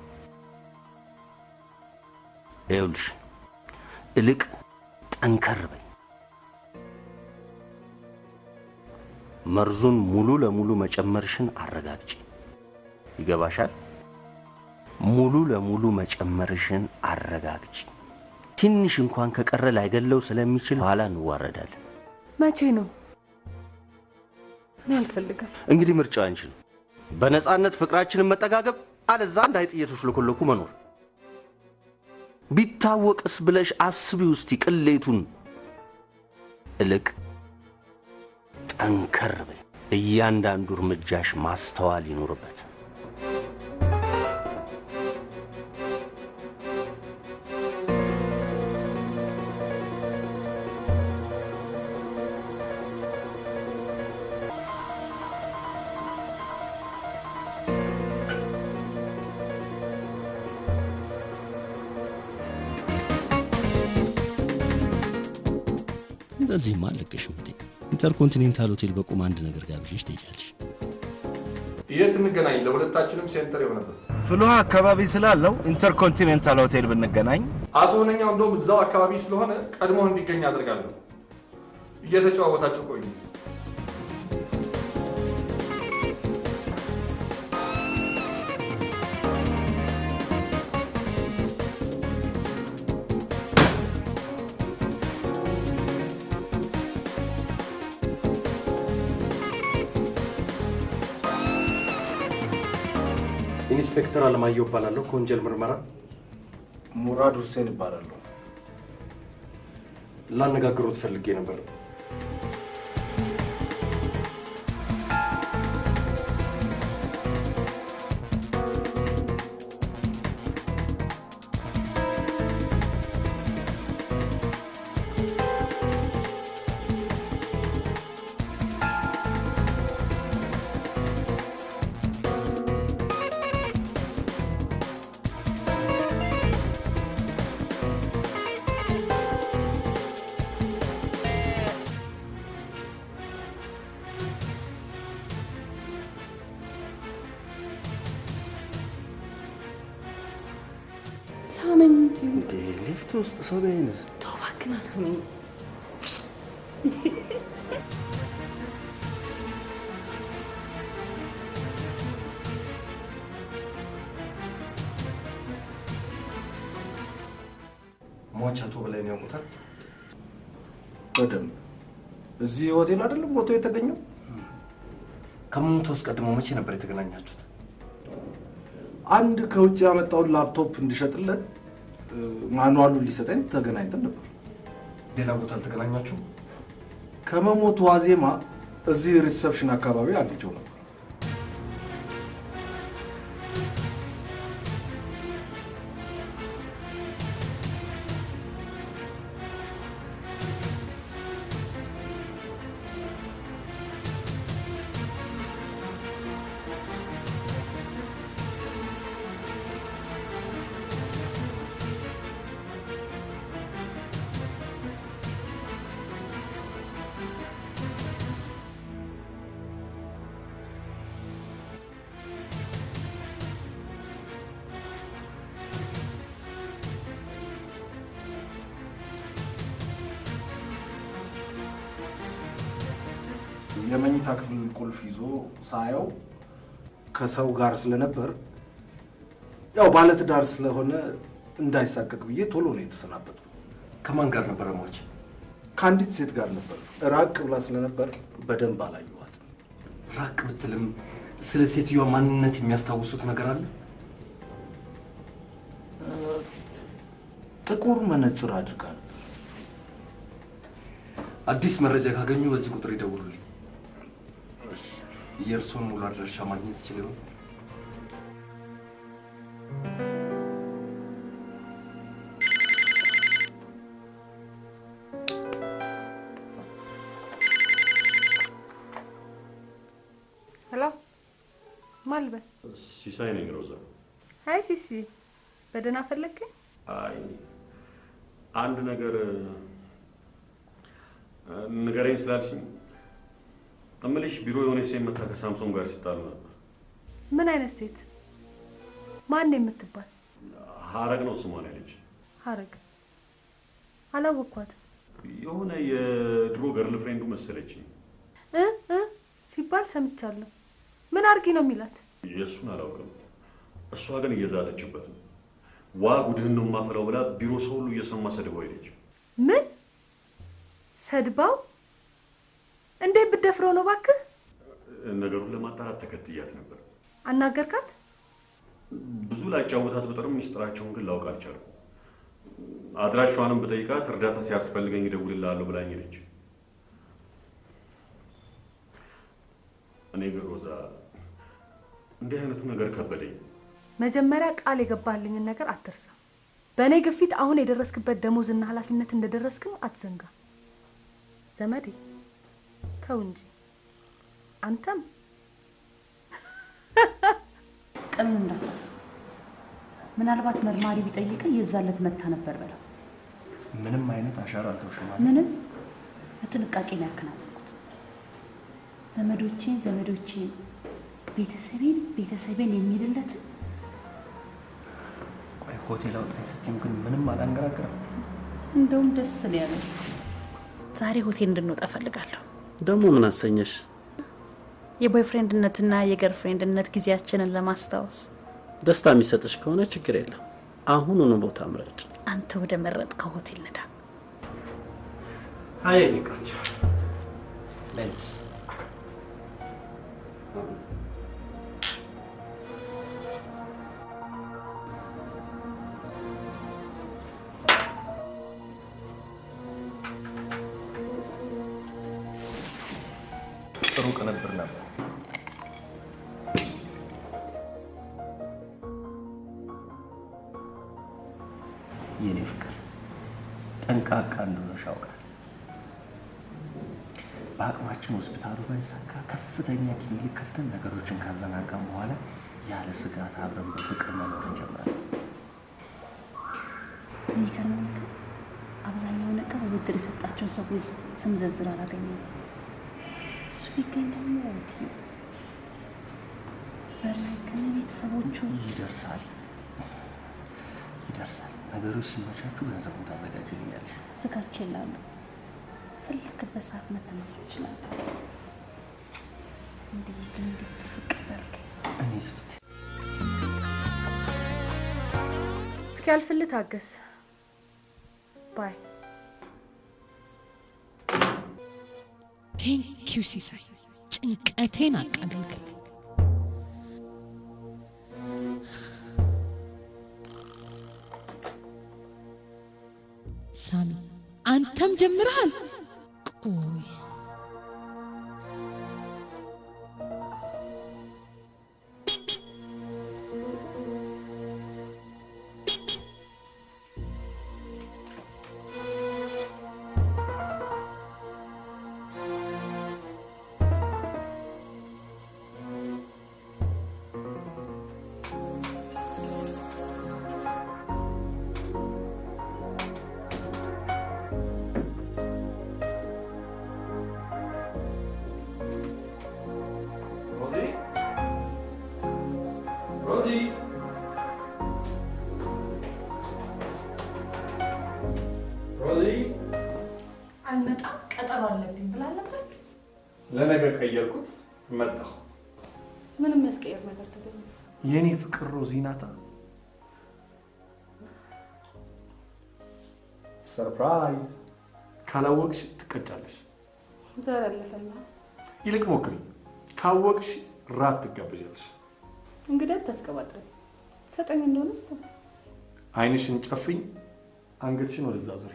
ይኸውልሽ፣ እልቅ ጠንከር በይ። መርዙን ሙሉ ለሙሉ መጨመርሽን አረጋግጪ። ይገባሻል? ሙሉ ለሙሉ መጨመርሽን አረጋግጪ። ትንሽ እንኳን ከቀረ ላይገለው ስለሚችል ኋላ እንዋረዳለን። መቼ ነው? እኔ አልፈልግም። እንግዲህ ምርጫው አንቺ ነው። በነፃነት ፍቅራችንን መጠጋገብ፣ አለዛ እንደ አይጥ እየተሽለኮለኩ መኖር። ቢታወቅስ ብለሽ አስቢ ውስቲ ቅሌቱን። እልቅ ጠንከር በይ። እያንዳንዱ እርምጃሽ ማስተዋል ይኖርበት። እንደዚህማ አልለቅሽም እንዴ? ኢንተርኮንቲኔንታል ሆቴል በቁም አንድ ነገር ጋብዤሽ ትሄጃለሽ። የት እንገናኝ? ለሁለታችንም ሴንተር የሆነበት ፍልውሃ አካባቢ ስላለው ኢንተርኮንቲኔንታል ሆቴል ብንገናኝ አቶ ሆነኛው እንደውም እዛው አካባቢ ስለሆነ ቀድሞ እንዲገኝ አድርጋለሁ። እየተጨዋወታችሁ ቆዩ። ኢንስፔክተር አለማየሁ እባላለሁ ከወንጀል ምርመራ። ሙራድ ሁሴን ይባላለሁ። ላነጋግሮት ፈልጌ ነበር። ሳመኝ እንጂ እንዴ ሊፍት ውስጥ ሰው ቢያይንስ? ተው እባክህን አሳመኝ። ሟች አቶ በላይን ያውቁታል? በደንብ እዚህ ሆቴል አይደለም ፎቶ የተገኘው? ከመሞቱ አስቀድሞ መቼ ነበር የተገናኛችሁት? አንድ ከውጭ ያመጣውን ላፕቶፕ እንዲሸጥለት እ፣ ማኑዋሉን ሊሰጠኝ ተገናኝተን ነበር። ሌላ ቦታ አልተገናኛችሁ? ከመሞቱ ዋዜማ እዚህ ሪሰፕሽን አካባቢ አግኝቼው ነበር። የመኝታ ክፍል ቁልፍ ይዞ ሳየው ከሰው ጋር ስለነበር ያው ባለትዳር ስለሆነ እንዳይሳቀቅ ብዬ ቶሎ ነው የተሰናበቱ። ከማን ጋር ነበረ ሟች? ከአንዲት ሴት ጋር ነበር። ራቅ ብላ ስለነበር በደንብ አላየኋት። ራቅ ብትልም ስለ ሴትዮዋ ማንነት የሚያስታውሱት ነገር አለ? ጥቁር መነጽር አድርጋ ነበር። አዲስ መረጃ ካገኙ በዚህ ቁጥር ይደውሉልኝ። የእርስዎን ሙሉ አድራሻ ማግኘት ይችል ይሆን? ሄሎ ማን ልበል? ሲሳይ ነኝ ሮዛ። አይ ሲሲ፣ በደህና ፈለግከኝ? አይ አንድ ነገር እ፣ ንገረኝ ስላልሽኝ እምልሽ ቢሮ የሆነ ሴት መታ ከሳምሶን ጋር ሲጣሉ ነበር። ምን አይነት ሴት? ማን የምትባል? ሀረግ ነው ስሟን ያለች። ሀረግ አላወቅኳትም። የሆነ የድሮ ገርል ፍሬንዱ መሰለችኝ። እ እ ሲባል ሰምቻለሁ። ምን አርጊ ነው የሚላት? የእሱን አላውቅም። እሷ ግን እየዛተችበት ነው። ዋ ጉድህን ነው የማፈላው ብላ ቢሮ ሰው ሁሉ እየሰማ ሰድባው ሄደች። ምን ሰድባው? እንዴት ብደፍረው ነው እባክህ? ነገሩን ለማጣራት ተከትያት ነበር። አናገርካት? ብዙ ላጫወታት ብጥርም ሚስጥራቸውን ግን ላውቅ አልቻልኩም። አድራሿንም ብጠይቃት እርዳታ ሲያስፈልገኝ እደውልልሃለሁ ብላኝ ሄደች። እኔ ግን ሮዛ እንዲህ አይነቱ ነገር ከበደኝ። መጀመሪያ ቃል የገባልኝን ነገር አትርሳ። በእኔ ግፊት አሁን የደረስክበት ደሞዝና ኃላፊነት እንደደረስክም አትዘንጋ። ዘመዴ ተው እንጂ አንተም ቀኑን እንዳትረሳ። ምናልባት መርማሪ ቢጠይቅ የዛለት መታ ነበር በለው። ምንም አይነት አሻራ አልተውሽም ማለት ምንም በጥንቃቄ ነው ያከናወንኩት። ዘመዶቼን ዘመዶቼን፣ ቤተሰቤን ቤተሰቤን የሚልለትን ቆይ ሆቴል አውጣኝ ስትይው ግን ምንም አላንገራገረም። እንደውም ደስ ነው ያለኝ። ዛሬ ሆቴል እንድንወጣ እፈልጋለሁ። ደግሞ ምን አሰኘሽ? የቦይፍሬንድነትና የገርፍሬንድነት ጊዜያችንን ለማስታወስ ደስታ የሚሰጥሽ ከሆነ ችግር የለም። አሁኑኑ ቦታ ምረጭ። አንተ ወደ መረጥከው ሆቴል ንዳ። አይ የኔ ቆንጆ ጥሩ ቅንብር ነበር። የኔ ፍቅር ጠንቃቃ እንደሆነሽ አውቃለሁ። በአቅማችን ሆስፒታሉ ባይሳካ ከፍተኛ ክሊኒክ ከፍተን ነገሮችን ካዘናጋም በኋላ ያለ ስጋት አብረን በፍቅር መኖር እንጀምራለን። የሚገርመው ነገር አብዛኛውን ዕቃ በብድር የሰጣቸውን ሰዎች ስም ዝርዝር አላገኘም። እሱ ቢገኝ ደግሞ በእርግጥ ግን ቤተሰቦቹ ይደርሳል ይደርሳል። ነገሮች ሲመቻቹ ገንዘቡን ታዘጋጅልኛለሽ። ስጋቸው ይላሉ። ፈለክበት ሰዓት መተህ መውሰድ ትችላለህ። እንዲህ ግን እንዴት ፍቅር በልክ እኔ ስብት እስኪያልፍልህ ታገስ። ባይ ቴንኪዩ ሲሳይ፣ ጭንቀቴን አቃለልክልኝ። ሳሚ አንተም ጀምረሃል። ቆይ ሮዚ ሮዚ ሮዚ አልመጣም፣ ቀጠሮ አለብኝ ብላል ነበር። ለነገ ቀየርኩት፣ መጣሁ። ምንም የሚያስቀየር ነገር ተገኘ? የኔ ፍቅር ሮዚ ናታ። ሰርፕራይዝ! ካላወቅሽ ትቀጫለሽ። ዛሬ አለፈና ይልቅ ሞክሪ። ካወቅሽ ራት ትጋበዣለሽ። እንግዲህ አታስቀባጥረኝ። ሰጠኝ እንደሆነ ስ አይንሽን ጨፍኝ፣ አንገትሽን ወደዛ ዙሪ።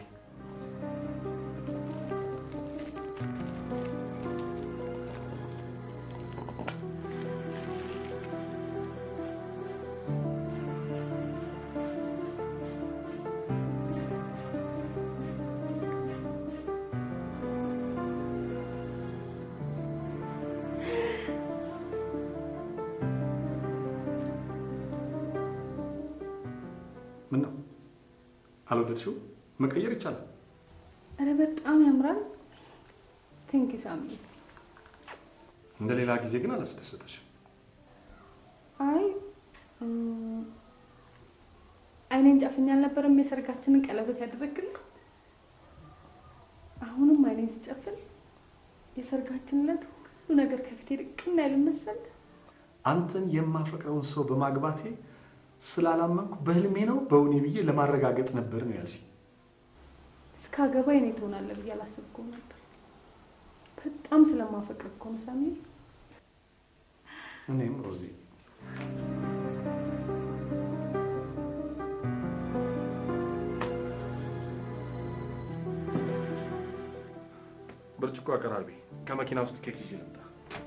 ምን ነው አልወደድሽው? መቀየር ይቻላል። ኧረ በጣም ያምራል። ቴንኪ ሳሚ። እንደ ሌላ ጊዜ ግን አላስደሰተሽም። አይ እም፣ አይኔን ጨፍኝ አልነበረም የሰርጋችንን ቀለበት ያደረግልን? አሁንም አይኔን ስጨፍን የሰርጋችን ዕለት ሁሉ ነገር ከፊቴ ድቅና ያለ መሰል። አንተን የማፈቅረውን ሰው በማግባቴ ስላላመንኩ በህልሜ ነው በእውኔ ብዬ ለማረጋገጥ ነበር ነው ያልሽ። እስካገባ የኔ ትሆናለህ ብዬ አላሰብኩም ነበር። በጣም ስለማፈቅር እኮ ነው ሳሚ። እኔም ሮዚ ብርጭቆ አቀራርቢ። ከመኪና ውስጥ ኬክ ይዤ ልምጣ።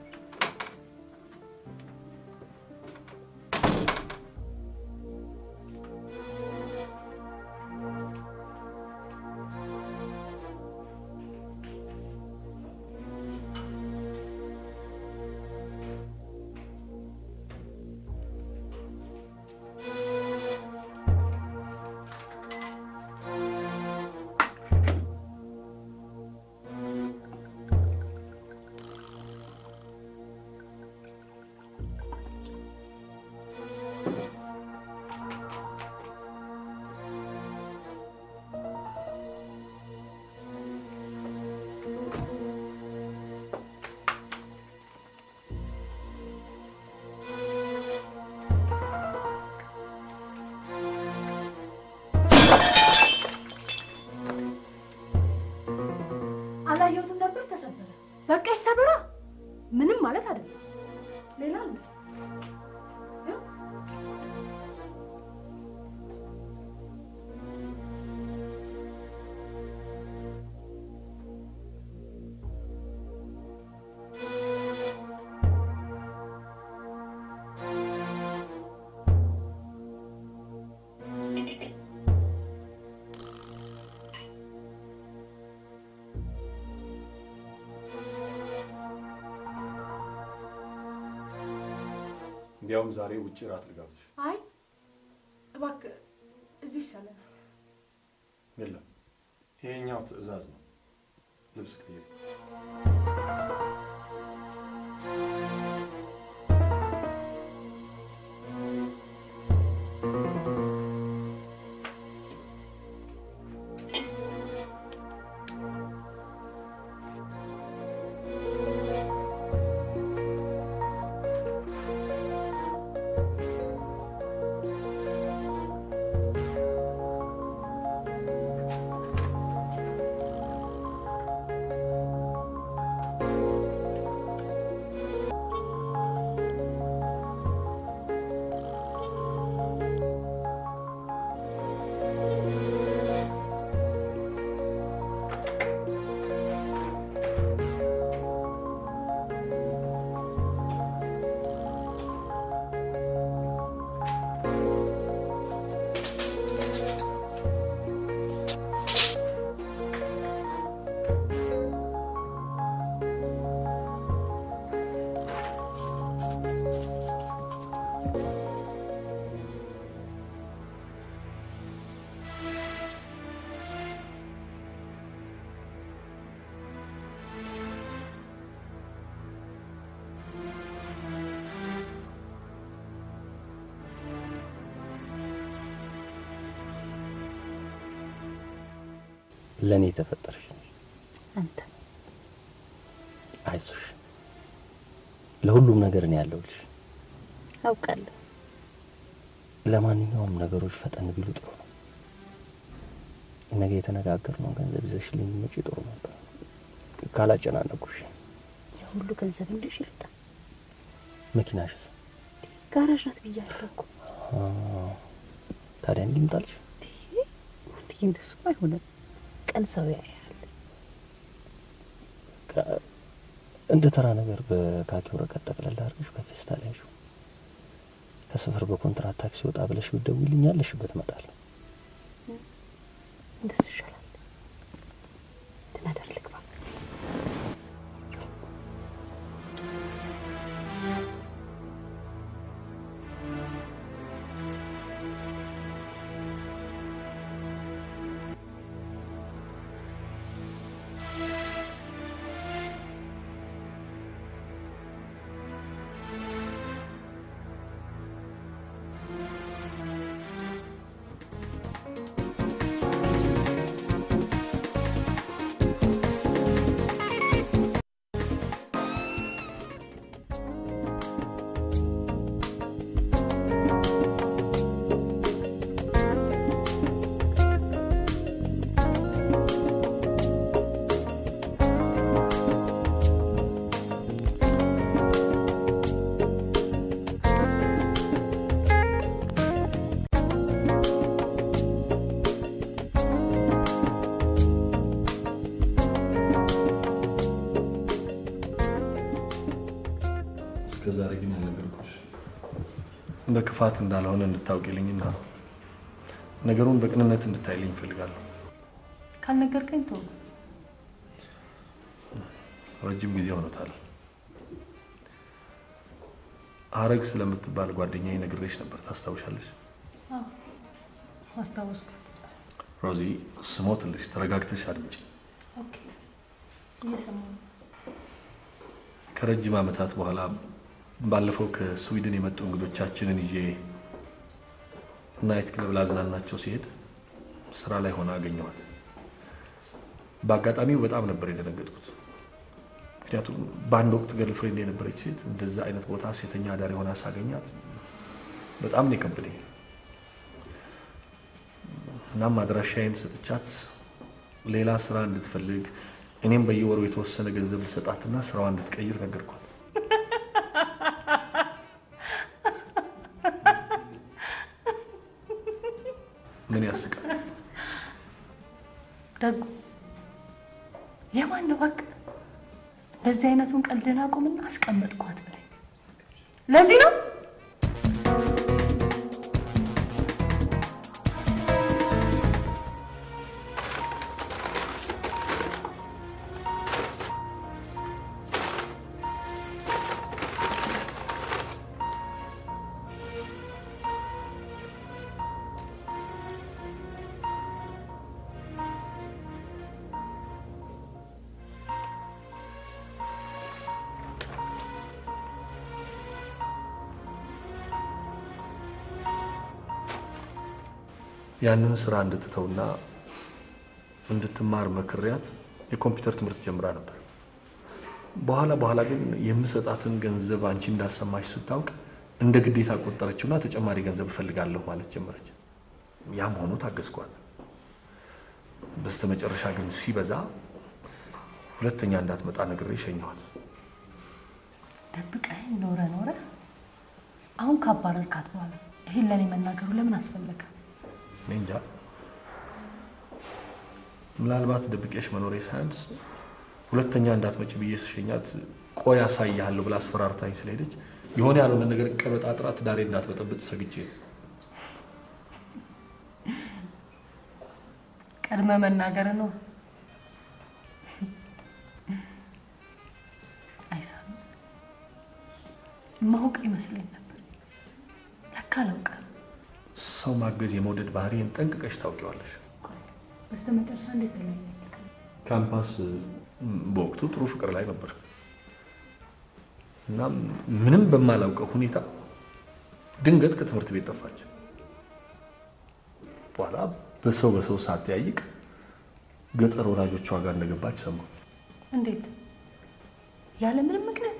አላየሁትም ነበር፣ ተሰበረ። በቃ ይሰበራ። ምንም ማለት አይደለም። ሌላ አለ። እንዲያውም ዛሬ ውጭ እራት ልጋብዝሽ። አይ እባክህ እዚሁ ይሻለናል። የለም ይሄኛው ትዕዛዝ ነው። ልብስ ቀይሪ። ለእኔ የተፈጠረሽ አንተ አይዞሽ፣ ለሁሉም ነገር እኔ ያለሁልሽ። አውቃለሁ። ለማንኛውም ነገሮች ፈጠን ቢሉ ጥሩ ነው። ነገ የተነጋገርነው ገንዘብ ይዘሽልኝ ብትመጪ ጥሩ ነበር፣ ካላጨናነኩሽ። የሁሉ ገንዘብ እንዲሽ ይልጣ መኪናሽስ? ጋራዥ ናት ብያለሁ እኮ። አ፣ ታዲያ እንዲህ ልምጣልሽ? እንዲህ እንደሱ አይሆንም። ቀን ሰው ያያል። ከ- እንደ ተራ ነገር በካኪ ወረቀት ጠቅለል አድርገሽ በፌስታል ያዥው። ከሰፈር በኮንትራት ታክሲ ወጣ ብለሽ ብትደውይልኝ ያለሽበት እመጣለሁ። እንደሱ ይሻላል። ደህና ደር ልግባ። በክፋት እንዳልሆነ እንድታውቂልኝና ነገሩን በቅንነት እንድታይልኝ እፈልጋለሁ። ካልነገርከኝ ቶ ረጅም ጊዜ ሆኖታል። ሀረግ ስለምትባል ጓደኛዬ ነግሬሽ ነበር፣ ታስታውሻለሽ? አስታወስኩ። ሮዚ ስሞትልሽ፣ ተረጋግተሽ አድምጪ። ኦኬ፣ እየሰማሁ ነው። ከረጅም ዓመታት በኋላ ባለፈው ከስዊድን የመጡ እንግዶቻችንን ይዤ ናይት ክለብ ላዝናናቸው ሲሄድ ስራ ላይ ሆና አገኘኋት። በአጋጣሚው በጣም ነበር የደነገጥኩት። ምክንያቱም በአንድ ወቅት ገርልፍሬንድ የነበረች ሴት እንደዛ አይነት ቦታ ሴተኛ አዳሪ ሆና ሳገኛት በጣም ነው የከበደኝ። እናም አድራሻዬን ሰጥቻት ሌላ ስራ እንድትፈልግ እኔም በየወሩ የተወሰነ ገንዘብ ልሰጣትና ስራዋ እንድትቀይር ነገርኳት። ምን ያስቃል? ደጉ የማን ነው? እባክህ እንደዚህ አይነቱን ቀልድን አቁምና አስቀመጥኳት ብለኝ። ለዚህ ነው ያንን ስራ እንድትተውና እንድትማር መክሪያት የኮምፒውተር ትምህርት ጀምራ ነበር። በኋላ በኋላ ግን የምሰጣትን ገንዘብ አንቺ እንዳልሰማሽ ስታውቅ እንደ ግዴታ ቆጠረችውና ተጨማሪ ገንዘብ እፈልጋለሁ ማለት ጀመረች። ያም ሆኖ ታገዝኳት። በስተመጨረሻ ግን ሲበዛ ሁለተኛ እንዳትመጣ ነግሬ ሸኘኋት። ደብቀኝ ኖረ ኖረ አሁን ካባረርካት በኋላ ይሄን ለእኔ መናገሩ ለምን አስፈለገ? እኔ እንጃ። ምናልባት ደብቄሽ መኖሬ ሳያንስ ሁለተኛ እንዳትመጭ ብዬ ስሸኛት ቆይ አሳይሃለሁ ብላ አስፈራርታኝ ስለሄደች የሆነ ያልሆነ ነገር ቀበጣጥራ ትዳሬ እንዳትበጠብጥ ሰግቼ ነው። ቀድመ መናገር ነው። አይሳም ማውቅ ይመስለኝ ነበር። ለካ አላውቅም። ሰው ማገዝ የመውደድ ባህሪን ጠንቅቀሽ ታውቂዋለሽ። በስተመጨረሻ እንዴት ተለያየ? ካምፓስ በወቅቱ ጥሩ ፍቅር ላይ ነበር እና ምንም በማላውቀው ሁኔታ ድንገት ከትምህርት ቤት ጠፋች። በኋላ በሰው በሰው ሳትያይቅ ገጠር ወላጆቿ ጋር እንደገባች ሰማሁ። እንዴት? ያለ ምንም ምክንያት?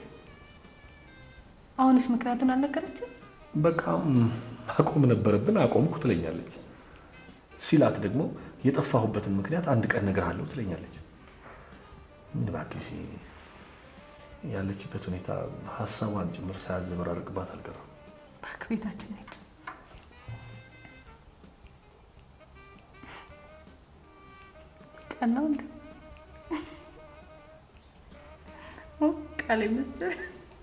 አሁንስ ምክንያቱን አልነገረችም? በቃ ማቆም ነበረብን፣ አቆምኩ ትለኛለች። ሲላት ደግሞ የጠፋሁበትን ምክንያት አንድ ቀን እነግርሃለሁ ትለኛለች። ምን እባክሽ ያለችበት ሁኔታ ሀሳቧን ጭምር ሳያዘበራርቅባት አልቀረም። እባክህ ቤታችን ሄድ። ቀናው እንደ ቃል ይመስላል።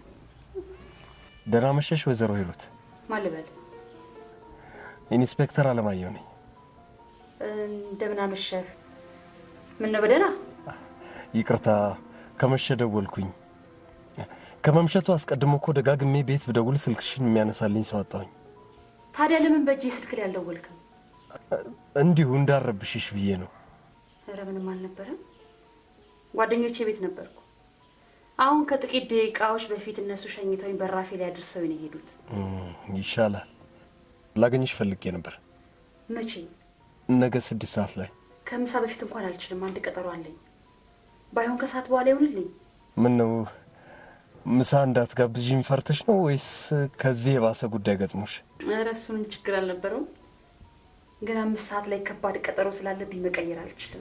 ደህና መሸሽ ወይዘሮ ሂሩት። ማን ልበል? ኢንስፔክተር አለማየሁ ነኝ። እንደምን አመሸህ? ምን ነው በደህና? ይቅርታ ከመሸ ደወልኩኝ። ከመምሸቱ አስቀድሞ እኮ ደጋግሜ ቤት ብደውል ስልክሽን የሚያነሳልኝ ሰው አጣሁኝ። ታዲያ ለምን በእጅ ስልክ ላይ አልደወልክም? እንዲሁ እንዳረብሽሽ ብዬ ነው። ኧረ ምንም አልነበረም። ጓደኞቼ ቤት ነበርኩ። አሁን ከጥቂት ደቂቃዎች በፊት እነሱ ሸኝተውኝ በራፌ ላይ አድርሰው ነው የሄዱት። እም፣ ይሻላል። ላገኝሽ ፈልጌ ነበር። መቼ? ነገ ስድስት ሰዓት ላይ። ከምሳ በፊት እንኳን አልችልም። አንድ ቀጠሮ አለኝ። ባይሆን ከሰዓት በኋላ ይሁንልኝ። ምን ነው ምሳ እንዳትጋብዥኝ ፈርተሽ ነው ወይስ ከዚህ የባሰ ጉዳይ ገጥሞሽ? ኧረ እሱ ምን ችግር አልነበረውም። ግን አምስት ሰዓት ላይ ከባድ ቀጠሮ ስላለብኝ መቀየር አልችልም።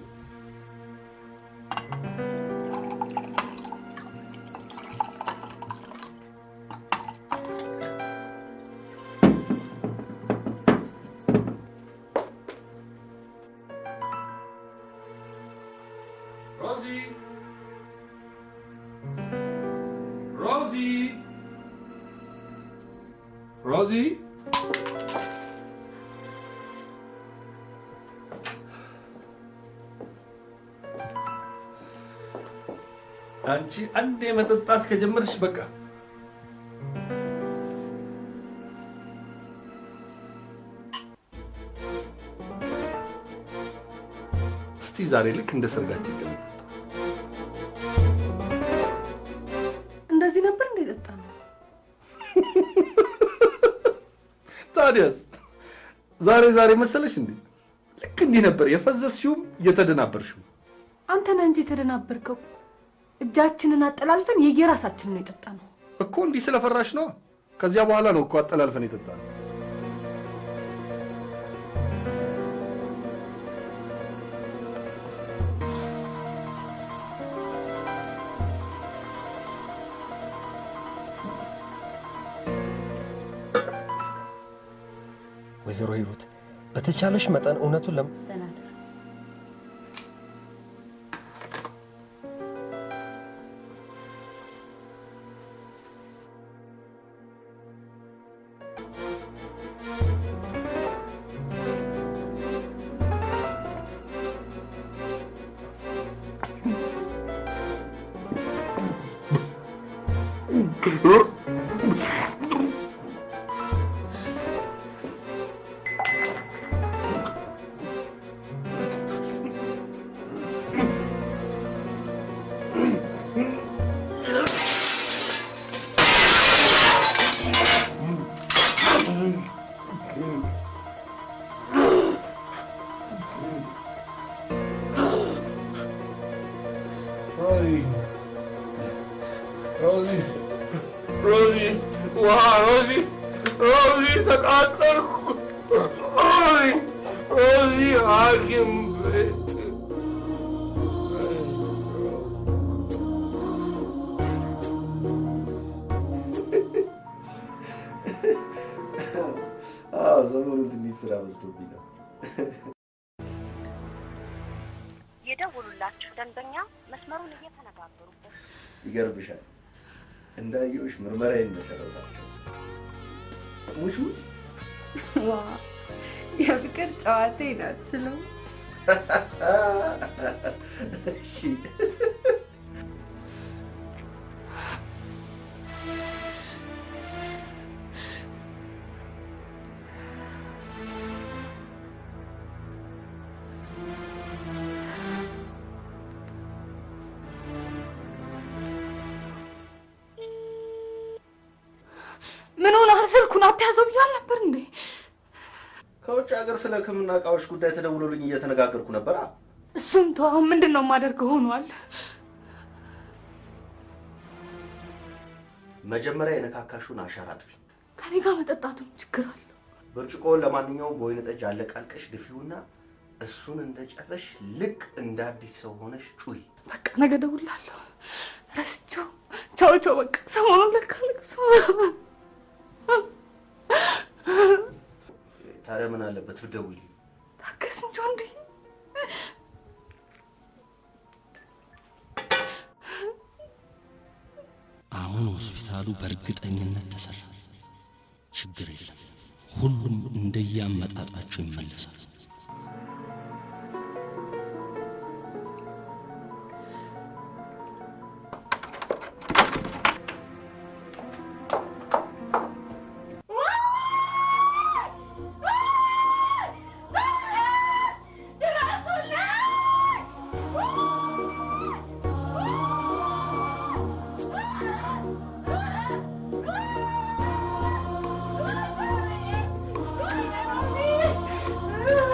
ሮዚ ሮዚ ሮዚ አንቺ አንዴ መጠጣት ከጀመርሽ በቃ እስቲ ዛሬ ልክ እንደ ሰርጋችን ቀን እንደዚህ ነበር እንደ ጠጣ ነው። ታዲያስ ዛሬ ዛሬ መሰለሽ እንዴ? ልክ እንዲህ ነበር የፈዘዝሽውም እየተደናበርሽው። አንተ ነህ እንጂ የተደናበርከው። እጃችንን አጠላልፈን የየራሳችንን ነው የጠጣ ነው። እኮ እንዲህ ስለፈራሽ ነው። ከዚያ በኋላ ነው እኮ አጠላልፈን የጠጣነው። ወይዘሮ ሂሩት በተቻለሽ መጠን እውነቱን ለም ሮዚ ሮዚ ሮዚ ውሃ ሮዚ ሮዚ ተቃጠልኩ ሮዚ ሮዚ ሐኪም ቤት አዎ ሰሞኑን ትንሽ ስራ በዝቶብኝ ነው። የደውሉላችሁ ደንበኛ መስመሩን እየተነጋገሩበት ይገርምሻል፣ እንዳየሁሽ ምርመራዬን መጨረሳቸው ሙሽ ሙሽ ዋ የፍቅር ጨዋታዬን አትችልም። እሺ ምን ሆነሃል? ስልኩን አትያዘው ብያል ነበር እንዴ? ከውጭ ሀገር ስለ ሕክምና እቃዎች ጉዳይ ተደውሎልኝ እየተነጋገርኩ ነበር። እሱም ተው። አሁን ምንድን ነው የማደርገው ሆኗል። መጀመሪያ የነካካሹን አሻራ አጥፊ። ከኔ ጋር መጠጣቱም ችግር አለ። ብርጭቆውን ለማንኛውም በወይን ጠጅ አለቃልቀሽ ድፊውና እሱን እንደጨረሽ ልክ እንደ አዲስ ሰው ሆነሽ ጩይ። በቃ ነገ እደውልልሃለሁ። ረስቼው። ቻው ቻው። በቃ ሰሞኑን ለካ ልቅሶ ታዲያ ምን አለበት ብትደውይልኝ? ታገስ እንጂ ወንድ አሁን ሆስፒታሉ በእርግጠኝነት ተሰራ። ችግር የለም። ሁሉም እንደየአመጣጣቸው ይመለሳል። Ah!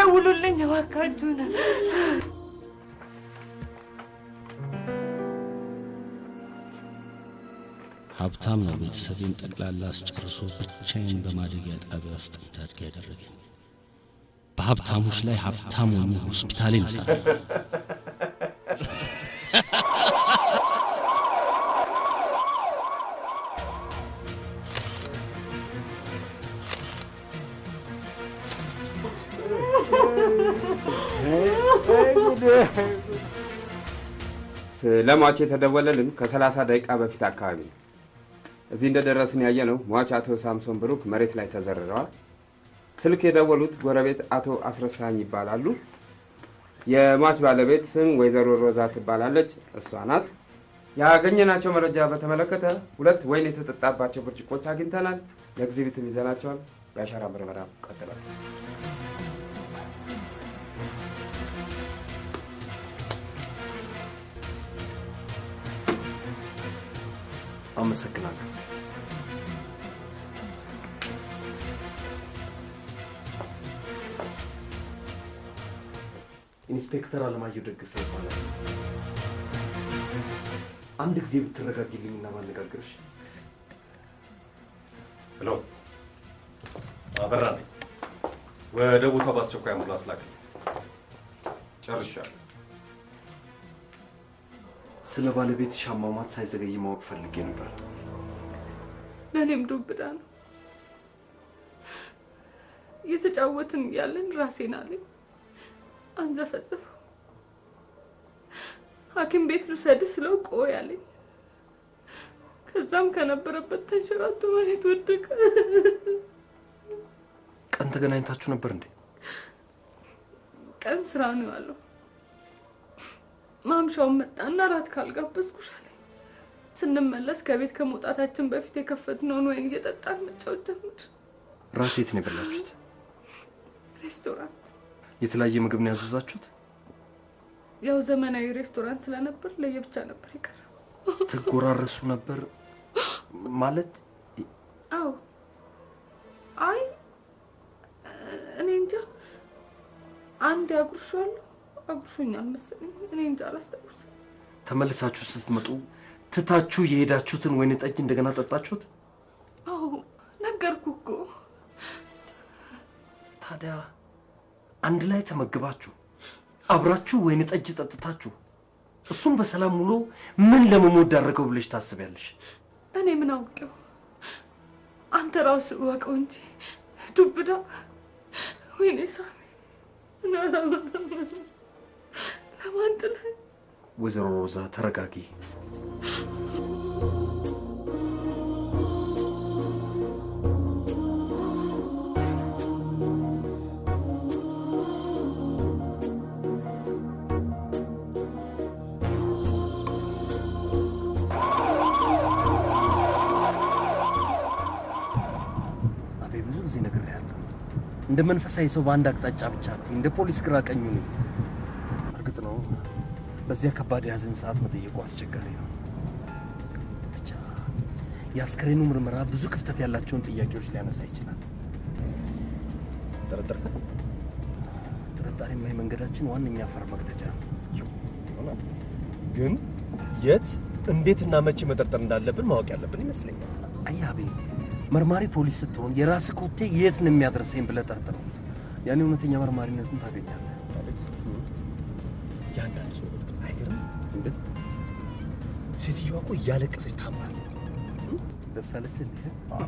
ደውሉልኝ እባካችሁን። ሀብታም ነው ቤተሰቤን ጠቅላላ አስጨርሶ ብቻዬን በማደጊያ ጣቢያ ውስጥ እንዳድግ ያደረገኝ። በሀብታሞች ላይ ሀብታም ሆኜ ሆስፒታሌን እሰራለሁ። ስለ ሟች የተደወለልን ከሰላሳ ደቂቃ በፊት አካባቢ ነው። እዚህ እንደደረስን ያየ ነው ሟች አቶ ሳምሶን ብሩክ መሬት ላይ ተዘርረዋል። ስልክ የደወሉት ጎረቤት አቶ አስረሳኝ ይባላሉ። የሟች ባለቤት ስም ወይዘሮ ሮዛ ትባላለች፣ እሷ ናት። ያገኘናቸው መረጃ በተመለከተ ሁለት ወይን የተጠጣባቸው ብርጭቆች አግኝተናል። ለኤግዚቢትም ይዘናቸዋል። የአሻራ ምርመራ ቀጥላል። አመሰግናለሁ። ኢንስፔክተር አለማየሁ ደግፈ ይባላል። አንድ ጊዜ ብትረጋጊልኝና ባነጋግርሽ። ሄሎ፣ አበራ ነኝ። ወደ ቦታው በአስቸኳይ አምቡላንስ ላክልኝ። ጨርሻለሁ። ስለ ባለቤትሽ አሟሟት ሳይዘገይ ማወቅ ፈልጌ ነበር። ለእኔም ዱብዳ ነው። እየተጫወትን እያለን ራሴን አለኝ አንዘፈዘፈው። ሐኪም ቤት ልውሰድህ ስለው ቆይ አለኝ። ከዛም ከነበረበት ተንሸራቶ መሬት ወደቀ። ቀን ተገናኝታችሁ ነበር እንዴ? ቀን ስራ ነው ያለው። ማምሻውን መጣና ራት ካልጋበዝኩሽ አለኝ። ስንመለስ ከቤት ከመውጣታችን በፊት የከፈትነውን ወይን እየጠጣን መጫወት ጀመር። ራት የት ነው የበላችሁት? ሬስቶራንት የተለያየ ምግብ ነው ያዘዛችሁት? ያው ዘመናዊ ሬስቶራንት ስለነበር ለየብቻ ነበር የቀረበው። ትጎራረሱ ነበር ማለት? አዎ። አይ እኔ እንጃ አንድ አጉርሻለሁ አጉርሾኛል መሰለኝ። እኔ እንጃ አላስታውስም። ተመልሳችሁ ስትመጡ ትታችሁ የሄዳችሁትን ወይን ጠጅ እንደገና ጠጣችሁት? አዎ ነገርኩ እኮ። ታዲያ አንድ ላይ ተመግባችሁ አብራችሁ ወይን ጠጅ ጠጥታችሁ እሱም በሰላም ውሎ ምን ለመሞት ዳረገው ብለሽ ታስቢያለሽ? እኔ ምን አውቄው? አንተ ራሱ እወቀው እንጂ ዱብዳ። ወይኔ ሳሚ ለማን ጥለህ ወይዘሮ ሮዛ ተረጋጊ። አቤ ብዙ ጊዜ ነግሬሃለሁ። እንደ መንፈሳዊ ሰው በአንድ አቅጣጫ ብቻ አትይ፣ እንደ ፖሊስ ግራ ቀኙ ነኝ። እርግጥ ነው በዚያ ከባድ የሀዘን ሰዓት መጠየቁ አስቸጋሪ ነው። ብቻ የአስከሬኑ ምርመራ ብዙ ክፍተት ያላቸውን ጥያቄዎች ሊያነሳ ይችላል። ጠረጠርከ? ጥርጣሬማ የመንገዳችን ዋነኛ አፈር መቅደጃ ነው። ግን የት እንዴትና መቼ መጠርጠር እንዳለብን ማወቅ ያለብን ይመስለኛል። አይ አቤል፣ መርማሪ ፖሊስ ስትሆን የራስ ኮቴ የት ነው የሚያደርሰኝ ብለህ ጠርጥረው። ያኔ እውነተኛ መርማሪነትን ታገኛለህ። የአንዳንድ ሰው ውበት ግን አይገርም? ሴትዮዋ እኮ እያለቀሰች ታምራለች። ደስ አለች እንዴ?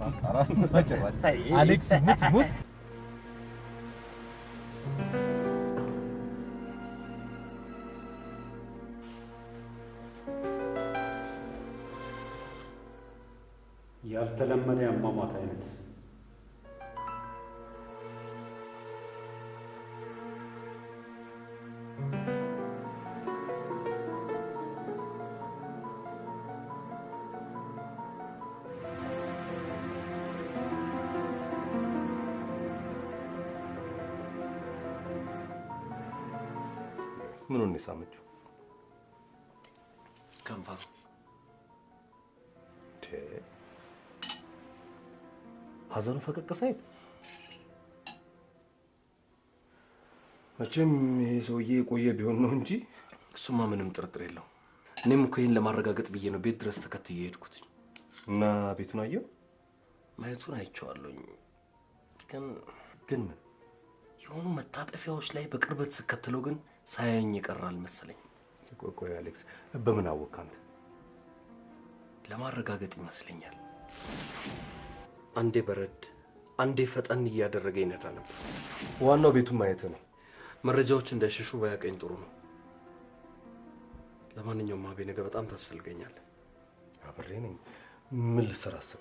አሌክስ ሙት ሙት ያልተለመደ የአሟሟት አይነት ምኑን ነው የሳመችው? ከንፈሩ። ሀዘኑ ፈቀቅ ሳይል መቼም ይሄ ሰውዬ የቆየ ቢሆን ነው እንጂ እሱማ ምንም ጥርጥር የለው። እኔም እኮ ይህን ለማረጋገጥ ብዬ ነው ቤት ድረስ ተከትዬ የሄድኩት። እና ቤቱን አየው? ማየቱን አይቼዋለሁኝ፣ ግን ግን ምን የሆኑ መታጠፊያዎች ላይ በቅርበት ስከተለው ግን ሳያየኝ ይቀራል መሰለኝ። ቆይ ቆይ አሌክስ፣ በምን አወቅ አንተ? ለማረጋገጥ ይመስለኛል። አንዴ በረድ አንዴ ፈጠን እያደረገ ይነዳ ነበር። ዋናው ቤቱን ማየት ነው። መረጃዎች እንዳይሸሹ ባያቀኝ ጥሩ ነው። ለማንኛውም አቤ ነገ በጣም ታስፈልገኛል። አብሬ ነኝ። ምን ልሰራ አሰብክ?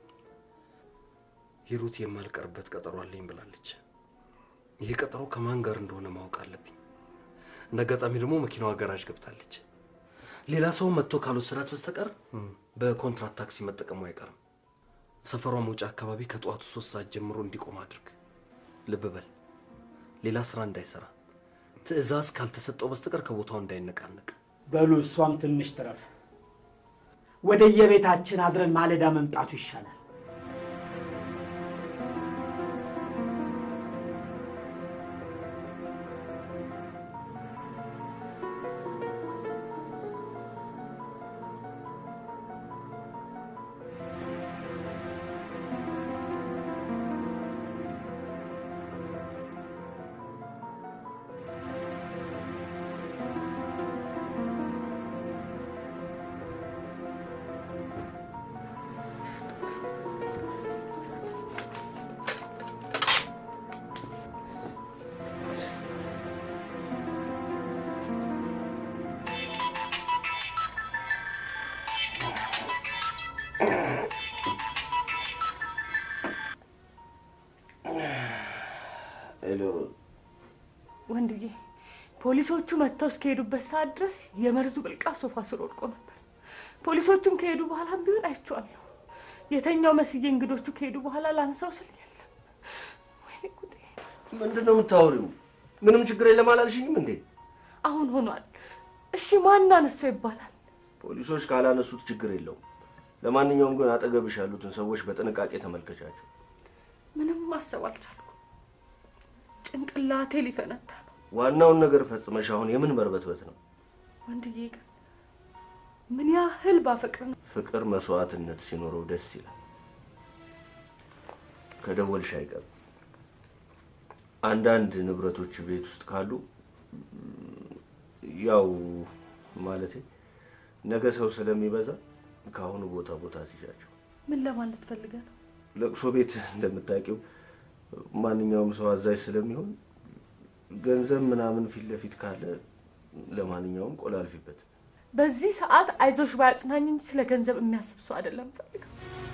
ሂሩት የማልቀርበት ቀጠሮ አለኝ ብላለች። ይህ ቀጠሮ ከማን ጋር እንደሆነ ማወቅ አለብኝ። እንደ አጋጣሚ ደግሞ መኪናዋ ገራዥ ገብታለች። ሌላ ሰው መጥቶ ካልወሰዳት በስተቀር በኮንትራት ታክሲ መጠቀሙ አይቀርም። ሰፈሯ መውጫ አካባቢ ከጠዋቱ ሶስት ሰዓት ጀምሮ እንዲቆም አድርግ። ልብ በል፣ ሌላ ስራ እንዳይሰራ፣ ትዕዛዝ ካልተሰጠው በስተቀር ከቦታው እንዳይነቃነቅ። በሉ እሷም ትንሽ ትረፍ። ወደ የቤታችን አድረን ማለዳ መምጣቱ ይሻላል። ሄሎ ወንድዬ፣ ፖሊሶቹ መጥተው እስከሄዱበት ሰዓት ድረስ የመርዙ ብልቃት ሶፋ ስር ወድቆ ነበር። ፖሊሶቹም ከሄዱ በኋላም ቢሆን አይቼዋለሁ። የተኛው መስዬ እንግዶቹ ከሄዱ በኋላ ላንሳው ስል የለም። ወይኔ ጉዴ! ምንድን ነው የምታወሪው? ምንም ችግር የለም አላልሽኝም እንዴ? አሁን ሆኗል። እሺ ማን አነሳው ይባላል? ፖሊሶች ካላነሱት ችግር የለውም። ለማንኛውም ግን አጠገብሽ ያሉትን ሰዎች በጥንቃቄ ተመልከቻቸው። ምንም ማሰብ አልቻልኩም። ጭንቅላቴ ሊፈነዳ ነው። ዋናውን ነገር ፈጽመሽ አሁን የምን መርበትበት ነው? ወንድዬ ግን ምን ያህል ባፈቅር ነው ፍቅር መስዋዕትነት ሲኖረው ደስ ይላል። ከደወልሽ አይቀር አንዳንድ ንብረቶች ቤት ውስጥ ካሉ ያው ማለቴ ነገ ሰው ስለሚበዛ ከአሁኑ ቦታ ቦታ ሲሻቸው ምን ለማለት ፈልገ ነው? ለቅሶ ቤት እንደምታውቂው ማንኛውም ሰው አዛዥ ስለሚሆን ገንዘብ ምናምን ፊት ለፊት ካለ ለማንኛውም ቆላልፊበት። በዚህ ሰዓት አይዞሽ ባያጽናኝ እንጂ ስለ ገንዘብ የሚያስብ ሰው አይደለም ፈልገው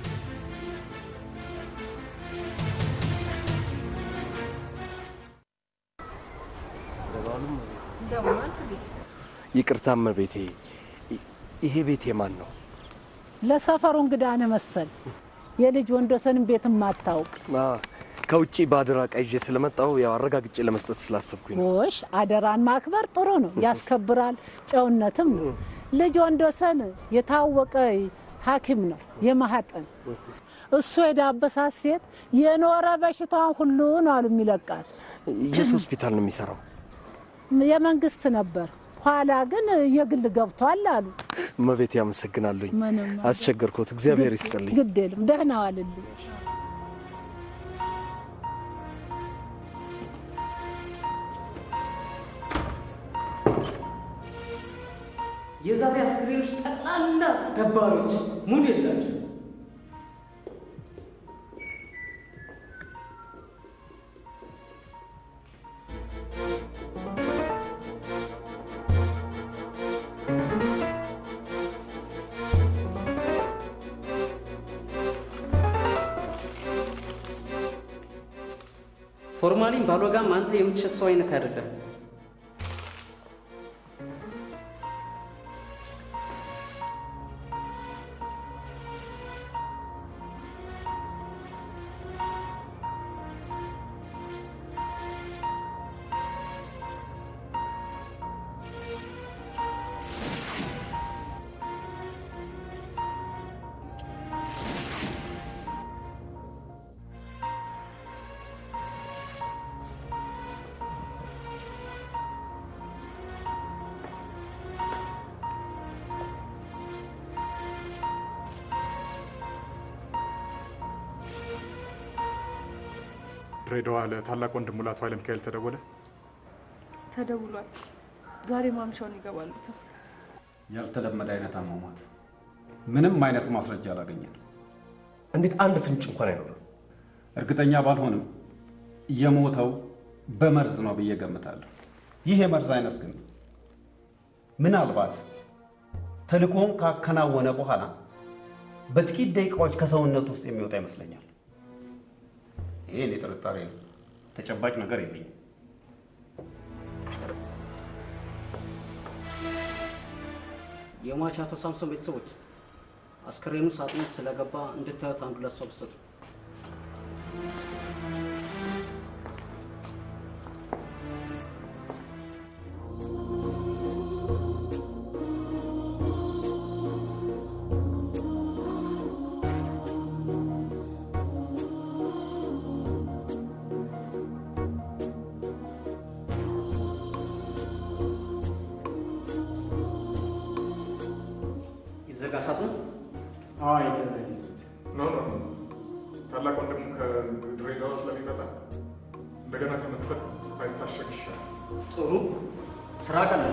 ይቅርታ እመቤቴ፣ ይሄ ቤት የማን ነው? ለሰፈሩ እንግዳ ነህ መሰል። የልጅ ወንዶሰንም ቤት ማታውቅ አ፣ ከውጭ በአደራ ዕቃ ይዤ ስለመጣሁ ያው አረጋግጬ ለመስጠት ስላሰብኩኝ ነው። ጎሽ፣ አደራን ማክበር ጥሩ ነው፣ ያስከብራል፣ ጨውነትም ነው። ልጅ ወንዶሰን የታወቀ ሐኪም ነው የማህፀን እሱ የዳበሳት ሴት የኖረ በሽታዋን ሁሉ ነው አሉ የሚለቃት። የት ሆስፒታል ነው የሚሰራው? የመንግስት ነበር፣ ኋላ ግን የግል ገብቷል አሉ። እመቤቴ አመሰግናለሁኝ። ምንም አስቸገርኩት። እግዚአብሔር ይስጥልኝ። ግድ የለም ደህና ዋልልኝ። የዛሬ አስክሬኖች ጠቅላላ ገባሮች ሙድ የላቸው። ፎርማሊን ባልወጋም አንተ የምትሸሰው አይነት አይደለም። ድሬዳዋ ለታላቅ ወንድሙ ለአቶ ኃይለ ሚካኤል ተደወለ? ተደውሏል። ዛሬ ማምሻውን ይገባሉ ተብሏል። ያልተለመደ አይነት አሟሟት፣ ምንም አይነት ማስረጃ አላገኘንም። እንዴት አንድ ፍንጭ እንኳን አይኖርም? እርግጠኛ ባልሆንም የሞተው በመርዝ ነው ብዬ ገምታለሁ። ይህ የመርዝ አይነት ግን ምናልባት ተልእኮውን ካከናወነ በኋላ በጥቂት ደቂቃዎች ከሰውነት ውስጥ የሚወጣ ይመስለኛል። ይሄ እኔ ጥርጣሬ ነው። ተጨባጭ ነገር የለኝም። የሟች አቶ ሳምሶን ቤተሰቦች አስከሬኑ ሳጥኑ ውስጥ ስለገባ እንድታዩት አንዱ ለሰው ብሰጡ። ይዘጋ ሳጥኑ። አይ ይዘት ኖ ኖ ኖ ታላቅ ወንድሙ ከድሬዳዋ ስለሚመጣ እንደገና ከመክፈት ባይታሸግ ይሻላል። ጥሩ ስራ ቀለለ።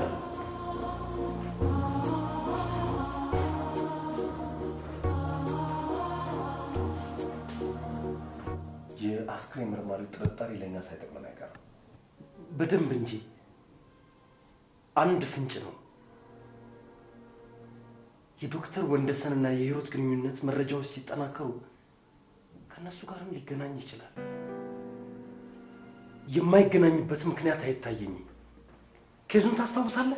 የአስክሬን መርማሪው ጥርጣሬ ለእኛ ሳይጠቅመን አይቀርም። በደንብ እንጂ አንድ ፍንጭ ነው። የዶክተር ወንደሰንና የሂሩት ግንኙነት መረጃዎች ሲጠናከሩ ከእነሱ ጋርም ሊገናኝ ይችላል። የማይገናኝበት ምክንያት አይታየኝም። ኬዙን ታስታውሳለህ?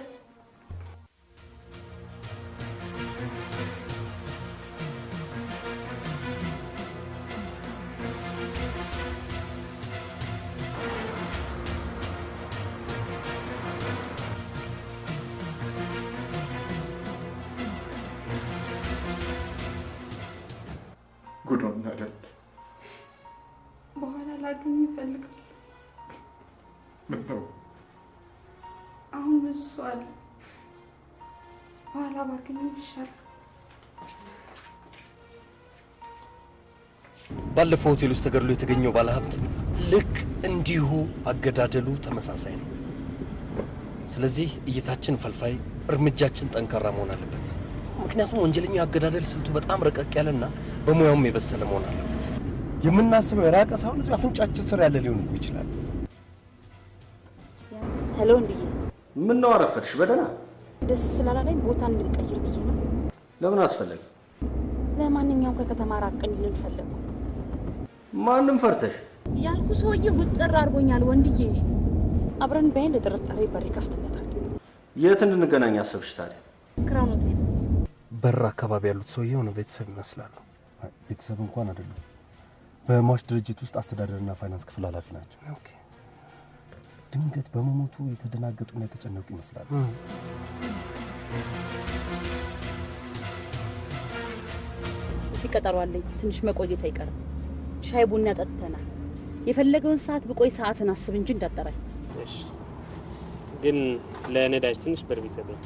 ጉድ ነው እናደል በኋላ ላገኝ ይፈልጋል። ምን ነው አሁን ብዙ ሰው አለ። በኋላ ባገኝ ይሻላል። ባለፈው ሆቴል ውስጥ ተገድሎ የተገኘው ባለሀብት ልክ እንዲሁ አገዳደሉ ተመሳሳይ ነው። ስለዚህ እይታችን ፈልፋይ፣ እርምጃችን ጠንካራ መሆን አለበት። ምክንያቱም ወንጀለኛው አገዳደል ስልቱ በጣም ረቀቅ ያለና በሙያውም የበሰለ መሆን አለበት። የምናስበው የራቀ ሳይሆን እዚሁ አፍንጫችን ስር ያለ ሊሆን እኮ ይችላል። ሄሎ፣ እንድዬ ምን ነው አረፈድሽ? በደህና ደስ ስላላለኝ ቦታ እንድንቀይር ብዬ ነው። ለምን አስፈለገ? ለማንኛውም ከከተማ ራቅ እንድንል ፈለጉ። ማንም ፈርተሽ? ያልኩ ሰውዬ ውጥር አድርጎኛል ወንድዬ። አብረን በይን ለጥርጣሬ በር ይከፍትለታል። የት እንድንገናኝ አሰብሽ ታዲያ? ክራውን ሆቴል በር አካባቢ ያሉት ሰውዬ የሆነ ቤተሰብ ይመስላሉ። ቤተሰብ እንኳን አይደለም። በሟች ድርጅት ውስጥ አስተዳደርና ፋይናንስ ክፍል ኃላፊ ናቸው። ድንገት በመሞቱ የተደናገጡና የተጨነቁ ይመስላሉ። እዚህ ቀጠሮ አለኝ። ትንሽ መቆየት አይቀርም። ሻይ ቡና ጠጥተናል። የፈለገውን ሰዓት ብቆይ ሰዓትን አስብ እንጂ እንዳጠራኝ። እሺ፣ ግን ለነዳጅ ትንሽ ብር ቢሰጠኝ።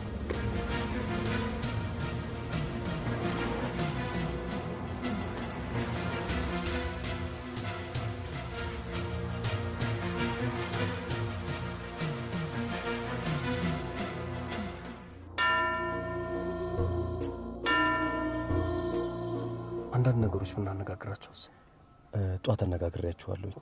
አንዳንድ ነገሮች ብናነጋግራቸውስ? ጧት አነጋግሬያቸዋለሁ።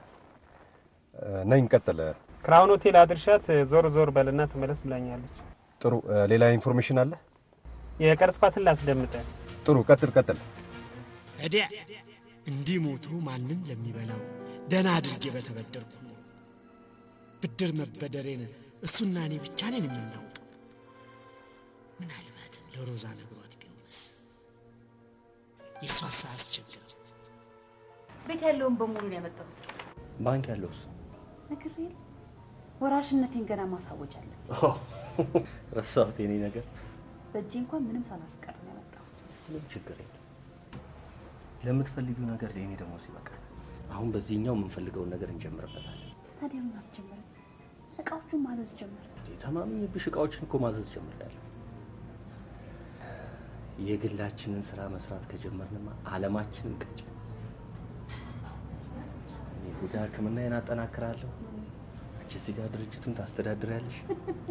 ነኝ ቀጥለ። ክራውን ሆቴል አድርሻት ዞር ዞር በልና ተመለስ ብላኛለች። ጥሩ። ሌላ ኢንፎርሜሽን አለ? የቀረጽኳትን ላስደምጠ። ጥሩ። ቀጥል ቀጥል። እዲያ እንዲህ ሞቶ ማንም ለሚበላው ደህና አድርጌ በተበደርኩ ብድር መበደሬን እሱና እኔ ብቻ ነን የምናውቀው። ምናልባትም ለሮዛ ነግሯት ቢሆንስ? የእሷ አስቸግር ቤት ያለውን በሙሉ ነው ያመጣሁት። ባንክ ያለውስ? ነግሬ ወራሽነቴን ገና ማሳወጅ አለ። ረሳሁት። የኔ ነገር በእጄ እንኳን ምንም ሳላስቀር ነው ያመጣሁት። ምንም ችግር የለም። ለምትፈልጊው ነገር ለእኔ ደግሞ ይበቃል። አሁን በዚህኛው የምንፈልገውን ነገር እንጀምርበታለን። ታዲያ ምን አትጀምርም? እቃዎቹን ማዘዝ ጀምር። ተማምኜብሽ እቃዎችን እኮ ማዘዝ ጀምሬያለሁ። የግላችንን ስራ መስራት ከጀመርንማ አለማችንን ቀጭ እዚህ ጋር ሕክምናዬን አጠናክራለሁ። አንቺ እዚህ ጋር ድርጅቱን ታስተዳድሪያለሽ።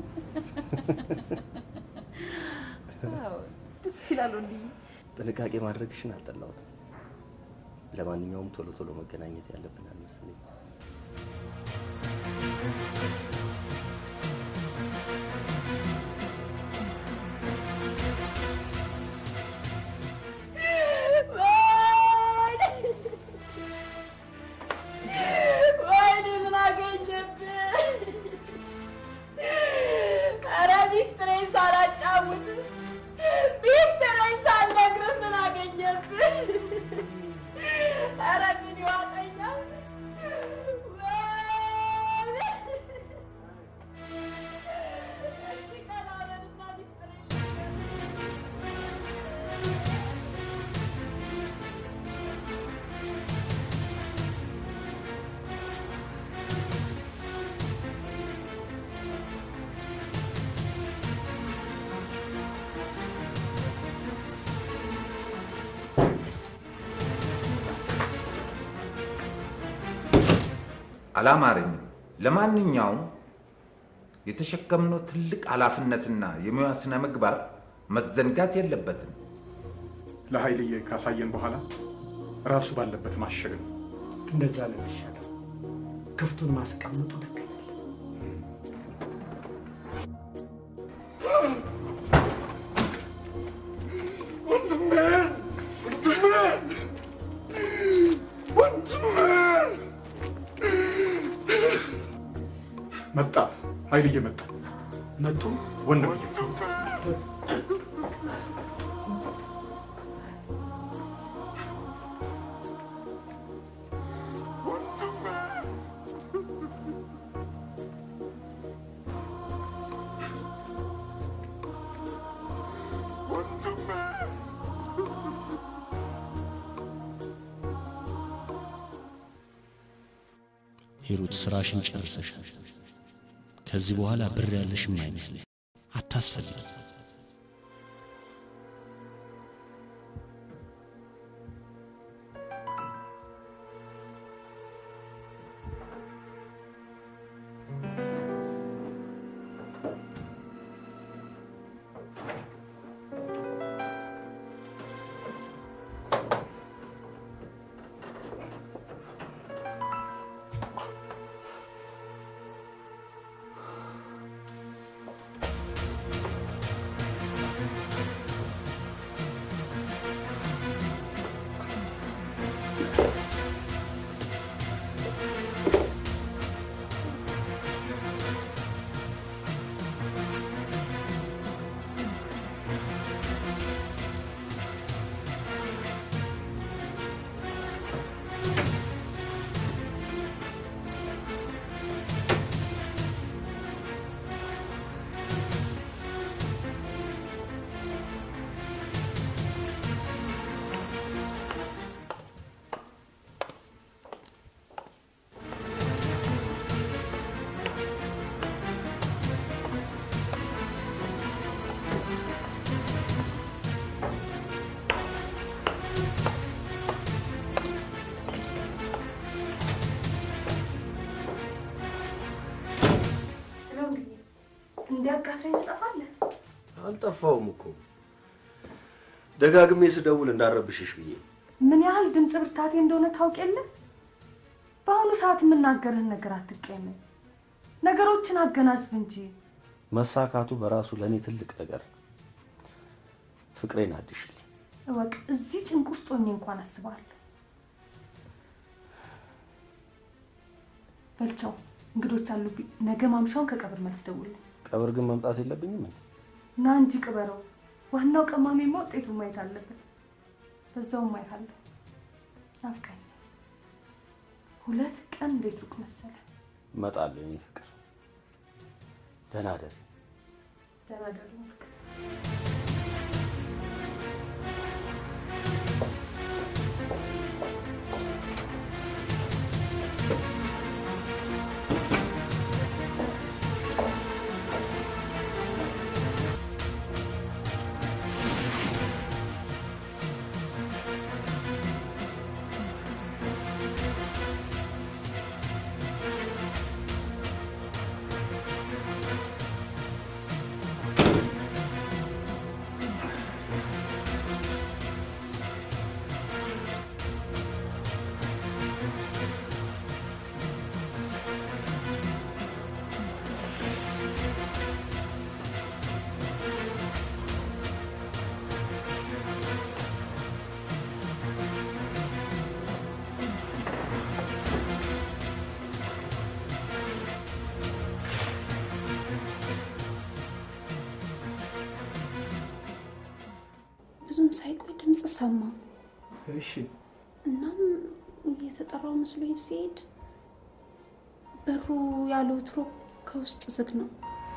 ደስ ይላል ወንድዬ። ጥንቃቄ ማድረግሽን አልጠላሁትም። ለማንኛውም ቶሎ ቶሎ መገናኘት ያለብን አልመሰለኝም። ወይኔ ምን አገኘብህ? ኧረ ሚስጥሬን ሳላጫውት ሚስጥሬን ሳልነግርህ ምን አገኘብህ? ኧረ ምን ይዋጠኛል? ወይኔ! እስኪ ቀና በልና ሚስጥሬን አላማረኝም። ለማንኛውም የተሸከምነው ትልቅ ኃላፊነትና የሙያ ስነ ምግባር መዘንጋት የለበትም። ለኃይልዬ ካሳየን በኋላ ራሱ ባለበት ማሸግ ነው። እንደዛ ነው የሚሻለው። ክፍቱን ማስቀመጡ ልክ አይደለም። ወንድሜ ወንድሜ ወንድሜ መጣ፣ ኃይልዬ መጣ። መጡ ወንድምዬ ሂሩት ስራሽን ጨርሰሻል። ከዚህ በኋላ ብር ያለሽም አይመስለኝ። አታስፈልጊ። እንዲያጋትረኝ ትጠፋለህ። አልጠፋውም እኮ ደጋግሜ ስደውል እንዳረብሽሽ ብዬ ነው። ምን ያህል ድምፅ ብርታቴ እንደሆነ ታውቅ የለ? በአሁኑ ሰዓት የምናገርህን ነገር አትቀየመኝ። ነገሮችን አገናዝብ እንጂ። መሳካቱ በራሱ ለእኔ ትልቅ ነገር ነው። ፍቅሬን አድሽልኝ። እወቅ፣ እዚህ ጭንቅ ውስጥ ሆኜ እንኳን አስባለሁ። በልቻው እንግዶች አሉብኝ። ነገ ማምሻውን ከቀብር መልስ ደውልልኝ። ቀብር ግን መምጣት የለብኝም እንዴ? ና እንጂ ቅበረው። ዋናው ቀማሚማ ውጤቱን ማየት አለበት። በዛውም ማየት ናፍቀኝ። ሁለት ቀን እንዴት ሩቅ መሰለ። እመጣለሁ የኔ ፍቅር። ደህና እደሪ። ደህና ደሩ ፍቅር። እሺ እናም የተጠራው መስሎኝ ሲሄድ በሩ ያለ ወትሮ ከውስጥ ዝግ ነው።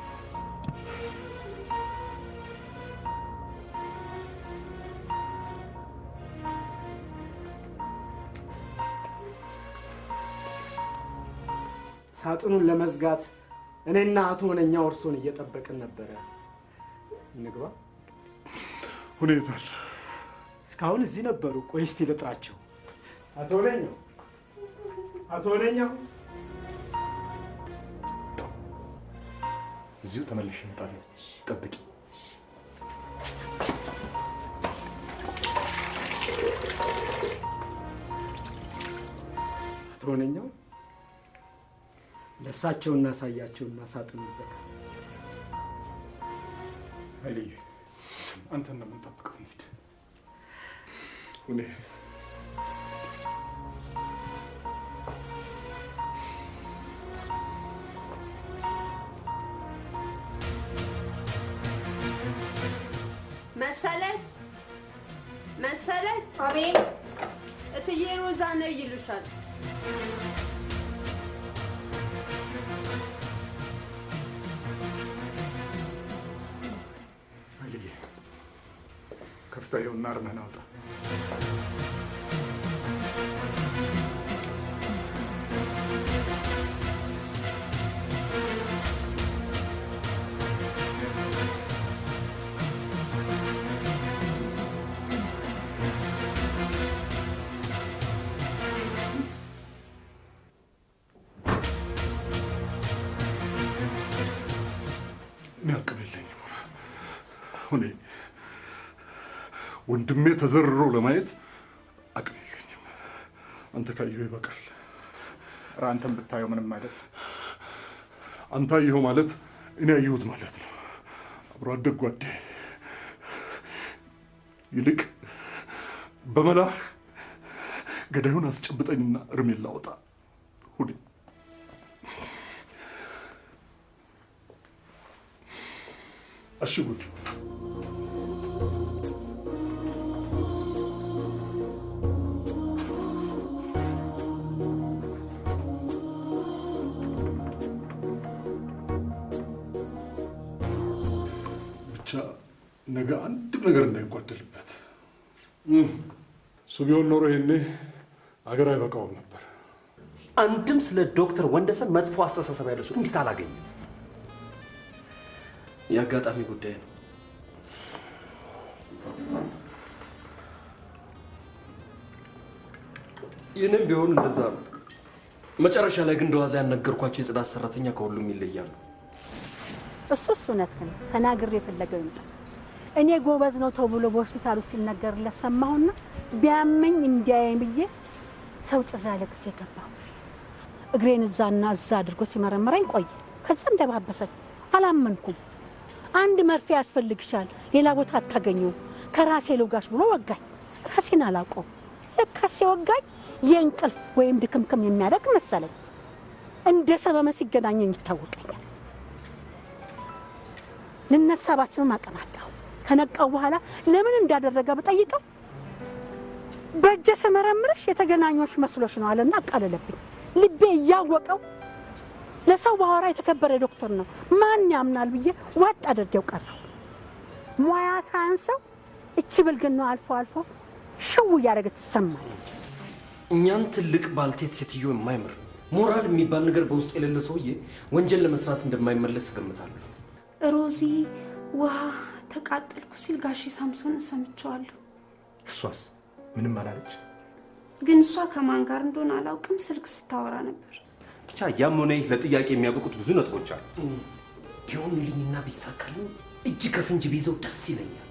ሳጥኑን ለመዝጋት እኔና አቶ ሆነኛው እርሶን እየጠበቅን ነበረ። እንግባ። ሁኔታል እስካሁን እዚህ ነበሩ። ቆይ እስቲ ልጥራቸው። አቶ ሆነኛው፣ አቶ ሆነኛው እዚሁ ተመልሼ እመጣለሁ። ጠብቂ። አቶ ሆነኛው ለእሳቸው እናሳያቸውና ሳጥኑ ይዘጋ። ኃይልዬ አንተን ነው የምንጠብቀው። እንሂድ። ሁኔ መሰለች መሰለች። አቤት። እትዬ ሮዛ ነይ ይሉሻል። ኃይልዬ ከፍታ ይኸውና አርመህን አውጣ። እኔ አቅም የለኝም። ሁኔ ወንድሜ ተዘርሮ ለማየት አቅም የለኝም። አንተ ካየኸው ይበቃል። ኧረ አንተም ብታየው ምንም አይደል። አንተ አየኸው ማለት እኔ አየሁት ማለት ነው። አብሮ አደግ ጓዴ። ይልቅ በመላህ ገዳዩን አስጨብጠኝና እርሜን ላወጣ ሁኔ አሽጉድ ብቻ ነገ አንድም ነገር እንዳይጓደልበት። እሱ ቢሆን ኖሮ ይሄኔ አገር አይበቃውም ነበር። አንድም ስለ ዶክተር ወንደሰን መጥፎ አስተሳሰብ ያለው ሰው እንዴት አላገኘም? የአጋጣሚ ጉዳይ ነው። ይህንም ቢሆን እንደዛ ነው። መጨረሻ ላይ ግን እንደዋዛ ያነገርኳቸው የጽዳት ሰራተኛ ከሁሉም ይለያሉ። እሱስ እውነት ግን ተናግሬ የፈለገው ይምጣ። እኔ ጎበዝ ነው ተብሎ በሆስፒታሉ ሲነገርለት ሰማሁና ቢያመኝ እንዲያየኝ ብዬ ሰው ጭራ ያለ ጊዜ ገባሁ። እግሬን እዛና እዛ አድርጎ ሲመረምረኝ ቆየ። ከዛም ደባበሰኝ። አላመንኩም። አንድ መርፌ ያስፈልግሻል፣ ሌላ ቦታ አታገኘውም፣ ከራሴ ልውጋሽ ብሎ ወጋኝ። ራሴን አላውቀውም። ለካሴ ወጋኝ የእንቅልፍ ወይም ድክምክም የሚያደርግ መሰለኝ። እንደ ሰበመ ሲገናኘኝ ይታወቀኛል። ልነሳ ባስብም አቅም አጣሁ። ከነቃው በኋላ ለምን እንዳደረገ ብጠይቀው በእጀ ስመረምርሽ የተገናኞች መስሎሽ ነው አለና አቃለለብኝ። ልቤ እያወቀው ለሰው ባወራ የተከበረ ዶክተር ነው ማን ያምናል ብዬ ዋጥ አድርጌው ቀረው። ሙያ ሳያንሰው እቺ ብልግናው አልፎ አልፎ ሽው እያደረገች ትሰማለች። እኛን ትልቅ ባልቴት ሴትዮ የማይምር ሞራል የሚባል ነገር በውስጡ የሌለ ሰውዬ ወንጀል ለመስራት እንደማይመለስ እገምታለሁ። ሮዚ ውሃ ተቃጠልኩ ሲል ጋሼ ሳምሶን ሰምቸዋለሁ። እሷስ ምንም አላለች። ግን እሷ ከማን ጋር እንደሆነ አላውቅም፣ ስልክ ስታወራ ነበር። ብቻ ያም ሆነ ይህ ለጥያቄ የሚያበቁት ብዙ ነጥቦች አሉ። ቢሆንልኝና ቢሳካልኝ እጅ ከፍንጅ ቢይዘው ደስ ይለኛል።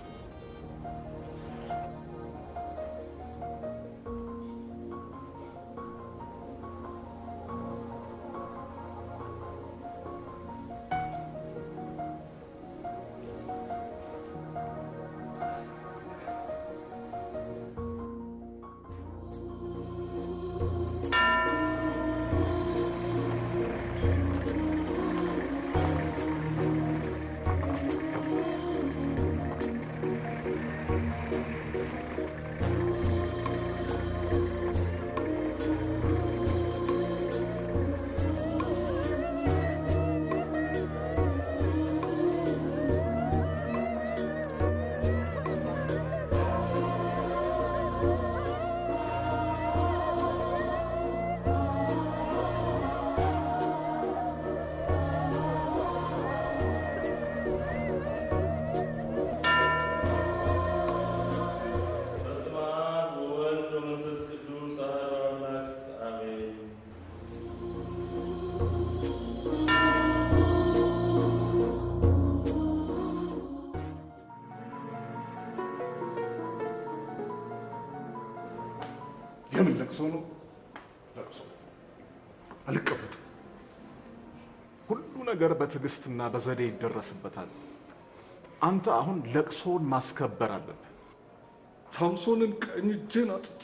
ነው ለቅሶ አልቀመጥም። ሁሉ ነገር በትዕግስትና በዘዴ ይደረስበታል። አንተ አሁን ለቅሶን ማስከበር አለብህ። ሳምሶንን ቀኝ እጄን አጥቼ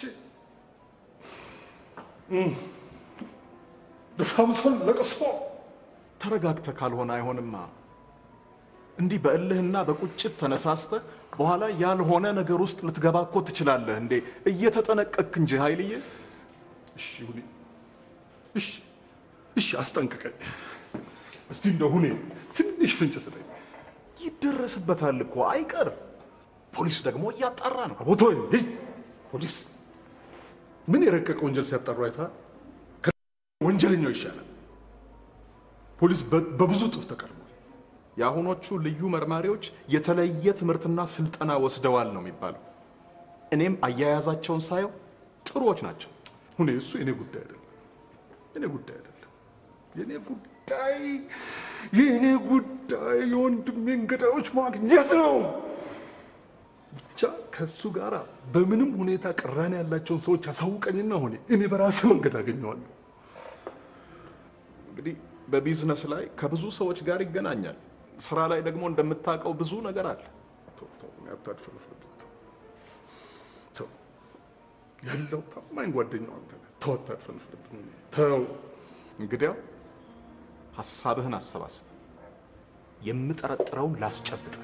እም፣ በሳምሶን ለቅሶ ተረጋግተህ ካልሆነ አይሆንማ። እንዲህ በእልህና በቁጭት ተነሳስተህ በኋላ ያልሆነ ነገር ውስጥ ልትገባ እኮ ትችላለህ። እንዴ እየተጠነቀቅክ እንጂ ኃይልዬ። እሺ ሁኔ፣ እሺ፣ እሺ፣ አስጠንቅቀኝ እስቲ እንደ ሁኔ ትንሽ ፍንጭ ስጠኝ። ይደረስበታል እኮ አይቀር። ፖሊስ ደግሞ እያጣራ ነው። አቦቶ ፖሊስ ምን የረቀቀ ወንጀል ሲያጣሩ አይተሃል? ወንጀለኛው ይሻላል። ፖሊስ በ- በብዙ እጥፍ ተቀድሟል። የአሁኖቹ ልዩ መርማሪዎች የተለየ ትምህርትና ስልጠና ወስደዋል ነው የሚባለው። እኔም አያያዛቸውን ሳየው ጥሩዎች ናቸው። ሁኔ እሱ የኔ ጉዳይ አይደለም፣ የኔ ጉዳይ አይደለም። የኔ ጉዳይ የኔ ጉዳይ የወንድሜን ገዳዮች ማግኘት ነው። ብቻ ከእሱ ጋር በምንም ሁኔታ ቅራኔ ያላቸውን ሰዎች አሳውቀኝና ሆኔ እኔ በራሴ መንገድ አገኘዋለሁ። እንግዲህ በቢዝነስ ላይ ከብዙ ሰዎች ጋር ይገናኛል። ስራ ላይ ደግሞ እንደምታውቀው ብዙ ነገር አለ። ተው ተው፣ እኔ አታድፈርፍርብኝ። ተው ተው፣ ያለው ታማኝ ጓደኛው አንተ ነህ። ተው አታድፈርፍርብኝ። እኔ ተው። እንግዲያው ሀሳብህን አሰባስብ። የምጠረጥረውን ላስጨብጠ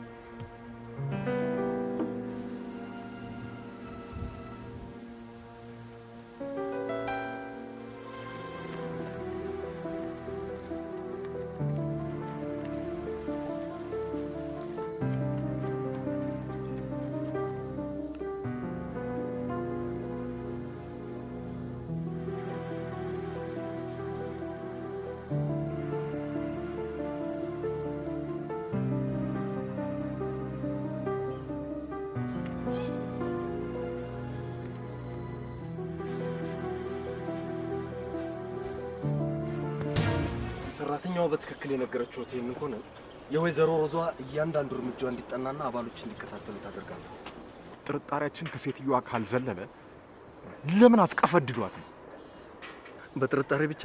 ሰራተኛዋ በትክክል የነገረችው ይህን ከሆነ የወይዘሮ ሮዟ እያንዳንዱ እርምጃ እንዲጠናና አባሎች እንዲከታተሉ ታደርጋለች። ጥርጣሬያችን ከሴትዮዋ ካልዘለለ ለምን አትቀፈድዷትም? በጥርጣሬ ብቻ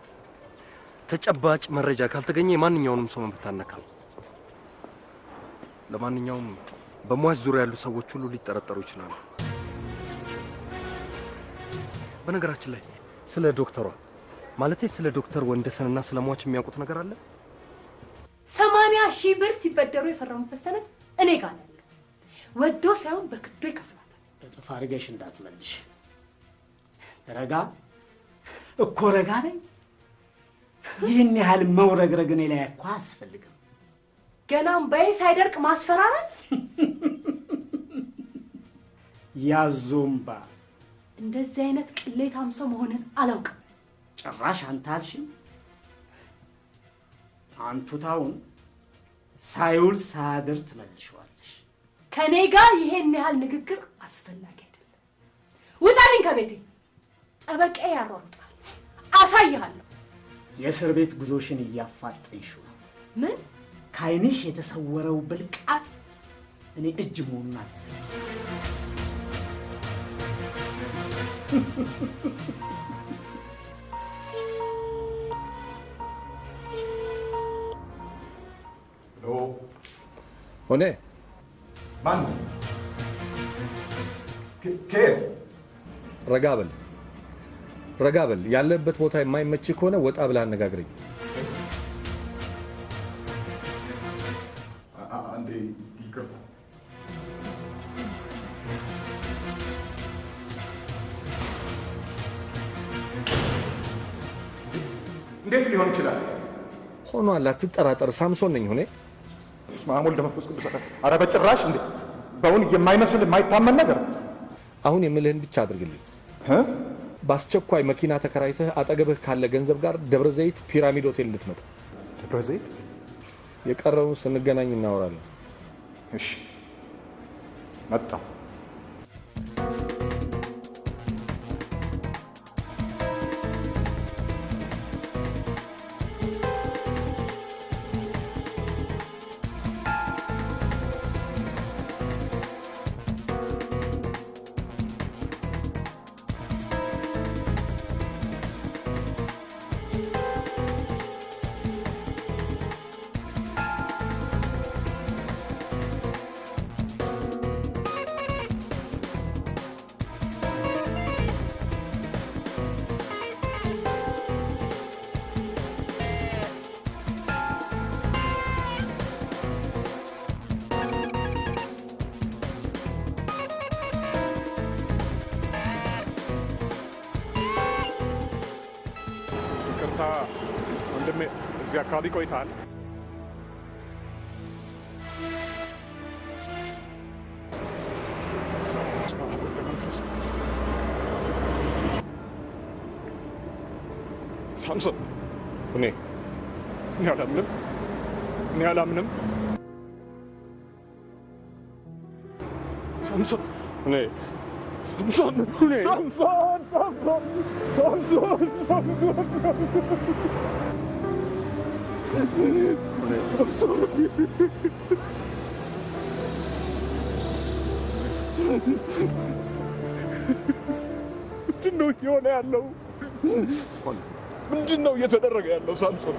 ተጨባጭ መረጃ ካልተገኘ የማንኛውንም ሰው መብት አነካም። ለማንኛውም በሟች ዙሪያ ያሉ ሰዎች ሁሉ ሊጠረጠሩ ይችላሉ። በነገራችን ላይ ስለ ዶክተሯ ማለቴ ስለ ዶክተር ወንደሰንና ስለ ሟች የሚያውቁት ነገር አለ? ሰማንያ ሺህ ብር ሲበደሩ የፈረሙበት ሰነድ እኔ ጋር ነው ያለው። ወዶ ሳይሆን በክዶ ይከፍላል። እጥፍ አድርገሽ እንዳትመልሽ። ረጋ እኮ ረጋ በይ። ይህን ያህል መውረግረግ እኔ ላይ እኮ አያስፈልግም። ገና እምባዬ ሳይደርቅ ማስፈራራት ያዞምባ እንደዚህ አይነት ቅሌታም ሰው መሆንን አላውቅም። ጭራሽ አንተ አልሽም። አንቱታውን ሳይውል ሳያድር ትመልሸዋለሽ። ከኔ ጋር ይሄን ያህል ንግግር አስፈላጊ አይደለም። ውጣልኝ ከቤቴ። ጠበቃ ያሯሩጣል። አሳይሃለሁ። የእስር ቤት ጉዞሽን እያፋጠንሽው ነው። ምን ከዓይንሽ የተሰወረው ብልቃጥ እኔ እጅ መሆኑን አትዘ ሆነ ማን ከየት? ረጋ በል ረጋ በል። ያለበት ቦታ የማይመች ከሆነ ወጣ ብለህ አነጋግረኝ። አንዴ ይቅርታ። እንዴት ሊሆን ይችላል? ሆኗል፣ አትጠራጠር። ሳምሶን ነኝ ሆኔ በስመ አብ ወልድ መንፈስ ቅዱስ። ኧረ በጭራሽ እንዴ! በእውን የማይመስል የማይታመን ነገር አሁን የምልህን ብቻ አድርግልኝ። በአስቸኳይ መኪና ተከራይተህ አጠገብህ ካለ ገንዘብ ጋር ደብረ ዘይት ፒራሚድ ሆቴል እንድትመጣ። ደብረ ዘይት? የቀረውን ስንገናኝ እናወራለን። እሺ፣ መጣሁ። ማታ ወንድሜ እዚህ አካባቢ ቆይተሃል? ሳምሶን እኔ እኔ አላምንም እኔ አላምንም ሳምሶን እኔ ሳምሶን እኔ ሳምሶን ሳምሶን ሳምሶን ሳምሶን ምንድን ነው እየሆነ ያለው? ምንድን ነው እየተደረገ ያለው? ሳምሶን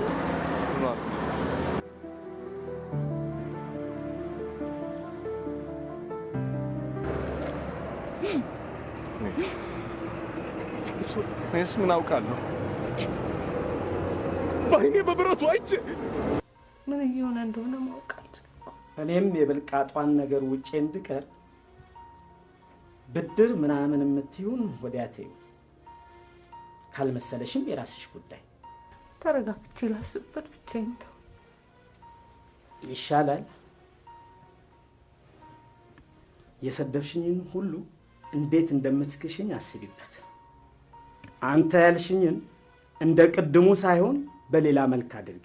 እኔስ ምን አውቃለሁ? በአይኔ በብረቱ አይቼ ምን እየሆነ እንደሆነ ማወቅ አልችልም። እኔም የብልቃጧን ነገር ውጬ እንድቀር ብድር ምናምን የምትይውን ወዲያ ተይው። ካልመሰለሽም የራስሽ ጉዳይ ተረጋግቼ ላስብበት ብቻዬን ተው። ይሻላል። የሰደብሽኝን ሁሉ እንዴት እንደምትክሽኝ አስቢበት። አንተ ያልሽኝን እንደ ቅድሙ ሳይሆን በሌላ መልክ አድርጊ።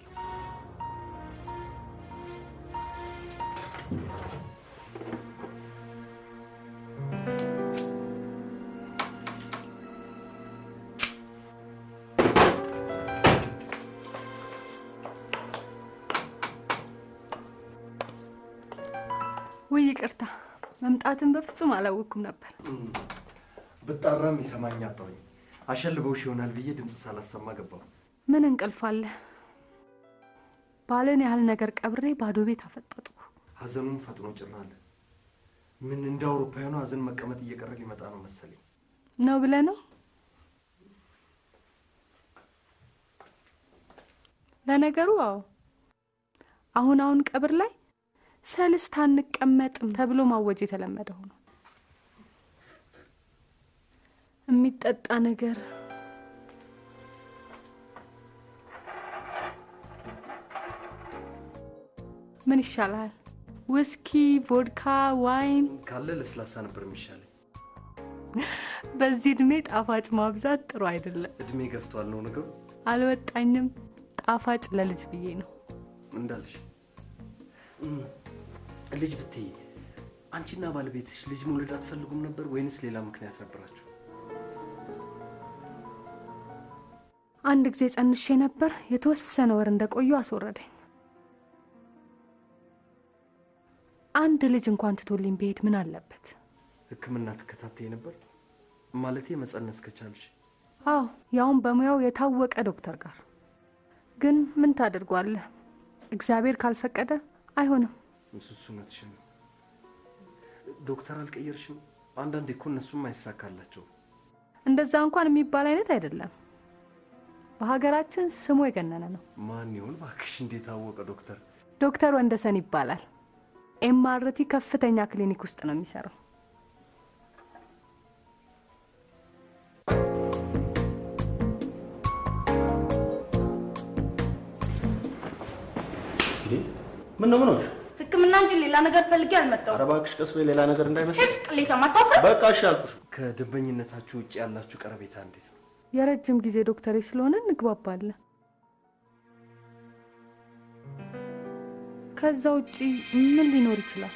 ውይ ይቅርታ፣ መምጣትን በፍጹም አላወቅኩም ነበር። ብጣራም ይሰማኝ አጣሁኝ። አሸልበውሽ ይሆናል ብዬ ድምፅ ሳላሰማ ገባሁ። ምን እንቅልፍ አለ? ባለን ያህል ነገር ቀብሬ ባዶ ቤት አፈጠጥኩ። ሀዘኑን ፈጥኖ ጭር አለ። ምን እንደ አውሮፓውያኑ ሀዘን መቀመጥ እየቀረ ሊመጣ ነው መሰለኝ። ነው ብለህ ነው? ለነገሩ አዎ፣ አሁን አሁን ቀብር ላይ ሰልስት አንቀመጥም ተብሎ ማወጅ የተለመደ ሆኖ የሚጠጣ ነገር ምን ይሻላል? ውስኪ፣ ቮድካ፣ ዋይን? ካለ ለስላሳ ነበር የሚሻለኝ። በዚህ እድሜ ጣፋጭ ማብዛት ጥሩ አይደለም። እድሜ ገፍቷል ነው ነገሩ። አልወጣኝም። ጣፋጭ ለልጅ ብዬ ነው። እንዳልሽ እም፣ ልጅ ብትይ አንቺና ባለቤትሽ ልጅ መውለድ አትፈልጉም ነበር ወይንስ ሌላ ምክንያት ነበራችሁ? አንድ ጊዜ ጸንሼ ነበር። የተወሰነ ወር እንደቆዩ አስወረደኝ። አንድ ልጅ እንኳን ትቶልኝ ብሄድ ምን አለበት? ሕክምና ትከታተይ ነበር ማለቴ መጸነስ ከቻልሽ። አዎ፣ ያውም በሙያው የታወቀ ዶክተር ጋር። ግን ምን ታደርጓለህ? እግዚአብሔር ካልፈቀደ አይሆንም። እሱስ እውነትሽን ነው። ዶክተር አልቀየርሽም? አንዳንዴ እኮ እነሱም አይሳካላቸው። እንደዛ እንኳን የሚባል አይነት አይደለም። በሀገራችን ስሙ የገነነ ነው። ማን ይሆን እባክሽ? እንዴት አወቀ ዶክተር? ዶክተር ወንደሰን ይባላል። ኤምአርቲ ከፍተኛ ክሊኒክ ውስጥ ነው የሚሰራው። ምን ነው ምን ሆንሽ? ሕክምና እንጂ ሌላ ነገር ፈልጌ አልመጣሁም። ኧረ እባክሽ ቀስ በይ፣ ሌላ ነገር እንዳይመስል። ሄድስ ቅሌታም አታፍርም? በቃ እሺ አልኩሽ። ከደንበኝነታችሁ ውጭ ያላችሁ ቀረቤታ እንዴት ነው? የረጅም ጊዜ ዶክተሬ ስለሆነ እንግባባለን። ከዛ ውጪ ምን ሊኖር ይችላል?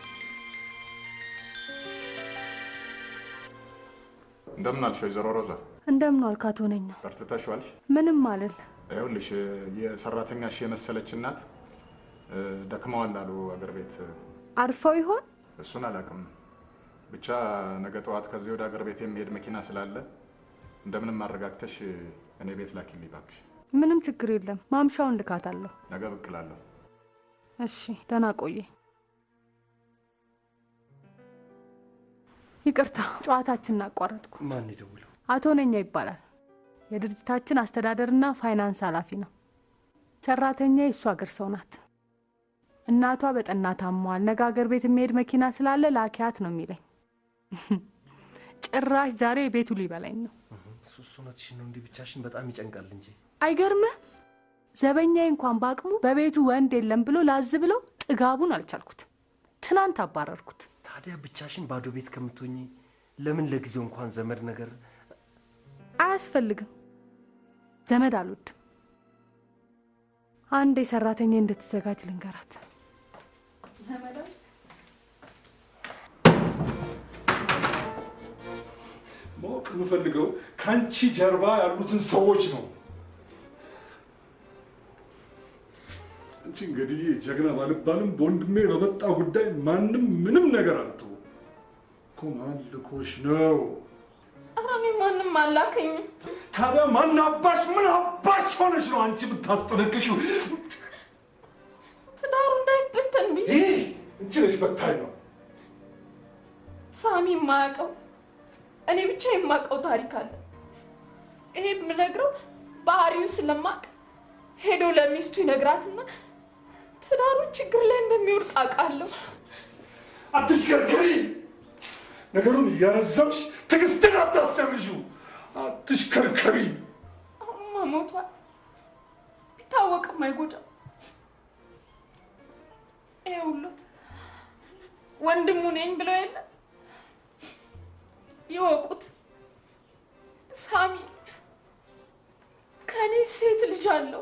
እንደምን አልሽ ወይዘሮ ሮዛ? እንደምን ዋልክ አቶ ነኝ? በርትተሽ ዋልሽ? ምንም አልል። ይኸውልሽ የሰራተኛሽ የመሰለች እናት እ፣ ደክመዋል አሉ አገር ቤት። አርፈው ይሆን? እሱን አላውቅም። ብቻ ነገ ጠዋት ከዚህ ወደ አገር ቤት የሚሄድ መኪና ስላለ እንደምንም አረጋግተሽ እኔ ቤት ላኪልኝ እባክሽ። ምንም ችግር የለም። ማምሻውን ልካታለሁ። ነገ ብቅ እላለሁ። እሺ፣ ደህና ቆየ። ይቅርታ ጨዋታችንን አቋረጥኩ። ማን ይደውለው? አቶ ነኛ ይባላል። የድርጅታችን አስተዳደርና ፋይናንስ ኃላፊ ነው። ሰራተኛ የእሱ አገር ሰው ናት። እናቷ በጠና ታሟል። ነገ አገር ቤት የሚሄድ መኪና ስላለ ላኪያት ነው የሚለኝ። ጭራሽ ዛሬ ቤቱ ሊበላኝ ነው። እሱ እሱ እውነትሽን ነው። እንዲህ ብቻሽን በጣም ይጨንቃል እንጂ አይገርምህ? ዘበኛዬ እንኳን በአቅሙ በቤቱ ወንድ የለም ብሎ ላዝ ብለው ጥጋቡን አልቻልኩት። ትናንት አባረርኩት። ታዲያ ብቻሽን ባዶ ቤት ከምትሆኚ ለምን ለጊዜው እንኳን ዘመድ ነገር አያስፈልግም። ዘመድ አልወድም። አንዴ ሰራተኛ እንድትዘጋጅ ልንገራት። ማወቅ የምፈልገው ከአንቺ ጀርባ ያሉትን ሰዎች ነው። አንቺ እንግዲህ ጀግና ባልባልም በወንድሜ በመጣ ጉዳይ ማንም ምንም ነገር አልተው እኮ ማን ልኮሽ ነው? ኧረ እኔ ማንም አላከኝም። ታዲያ ማን አባሽ ምን አባሽ ሆነሽ ነው አንቺ የምታስጠነቅቂው? ትዳሩ እንዳይበተን ብዬ ይህ አንቺ ነሽ በታኝ ነው። ሳሚ የማያውቀው እኔ ብቻ የማውቀው ታሪክ አለ። ይሄ የምነግረው ባህሪውን ስለማቅ ሄዶ ለሚስቱ ይነግራትና ትዳሩ ችግር ላይ እንደሚወድቅ አውቃለሁ። አትሽከርከሪ። ነገሩን እያረዘምሽ ትዕግስትን አታስጨርሺው። አትሽከርከሪ። አሁንማ ሞቷል። ቢታወቅም አይጎዳም። ይኸውልዎት ወንድሙ ነኝ ብለው የለ ይወቁት። ሳሚ ከኔ ሴት ልጅ አለው።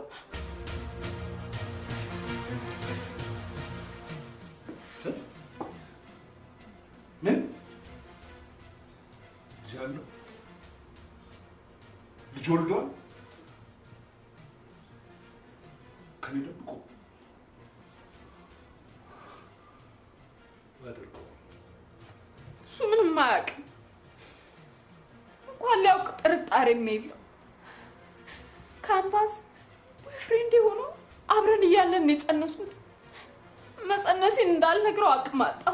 ምን ልጅ አለው? ልጅ ወልዷል? ከኔ ደብቆ አያደርገው። እሱ ምንም አያውቅም። እንኳን ሊያውቅ ጥርጣሬም የለው። ካምፓስ ቦይፍሬንድ ሆኖ አብረን እያለን የጸነስኩት መጸነሴን እንዳልነግረው አቅም አጣሁ።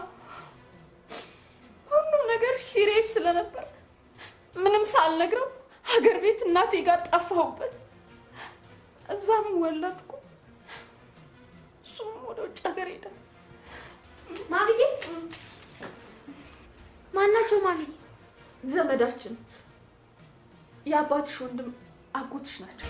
ሁሉም ነገር ሲሪየስ ስለነበር ምንም ሳልነግረው ሀገር ቤት እናቴ ጋር ጠፋሁበት። እዛም ወለድኩ። እሱም ወደ ውጭ ሀገር ሄደ። ማግዬ ማናቸው? ማግዬ ዘመዳችን የአባትሽ ወንድም አጎትሽ ናቸው።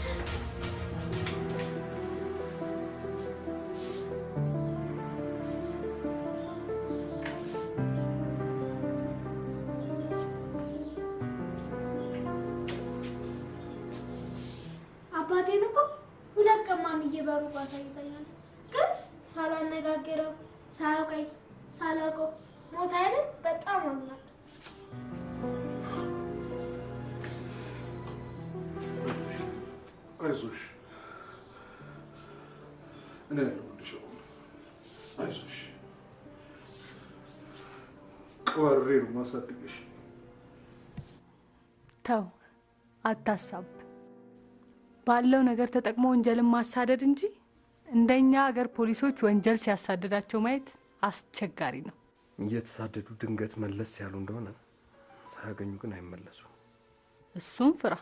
አባቴን እኮ ሁለት ቀን ማምዬ በሩቅ አሳይታኛለች። ግን ሳላነጋግረው ሳያውቀኝ ሳላውቀው ሞት አይደል? በጣም አምናለሁ። አይዞሽ፣ እኔ ያለሁልሽ። አሁን አይዞሽ፣ ቀባሬ ነው ማሳድግሽ። ተው፣ አታሳብ። ባለው ነገር ተጠቅሞ ወንጀልን ማሳደድ እንጂ እንደኛ ሀገር ፖሊሶች ወንጀል ሲያሳድዳቸው ማየት አስቸጋሪ ነው። እየተሳደዱ ድንገት መለስ ያሉ እንደሆነ ሳያገኙ ግን አይመለሱም። እሱም ፍራ።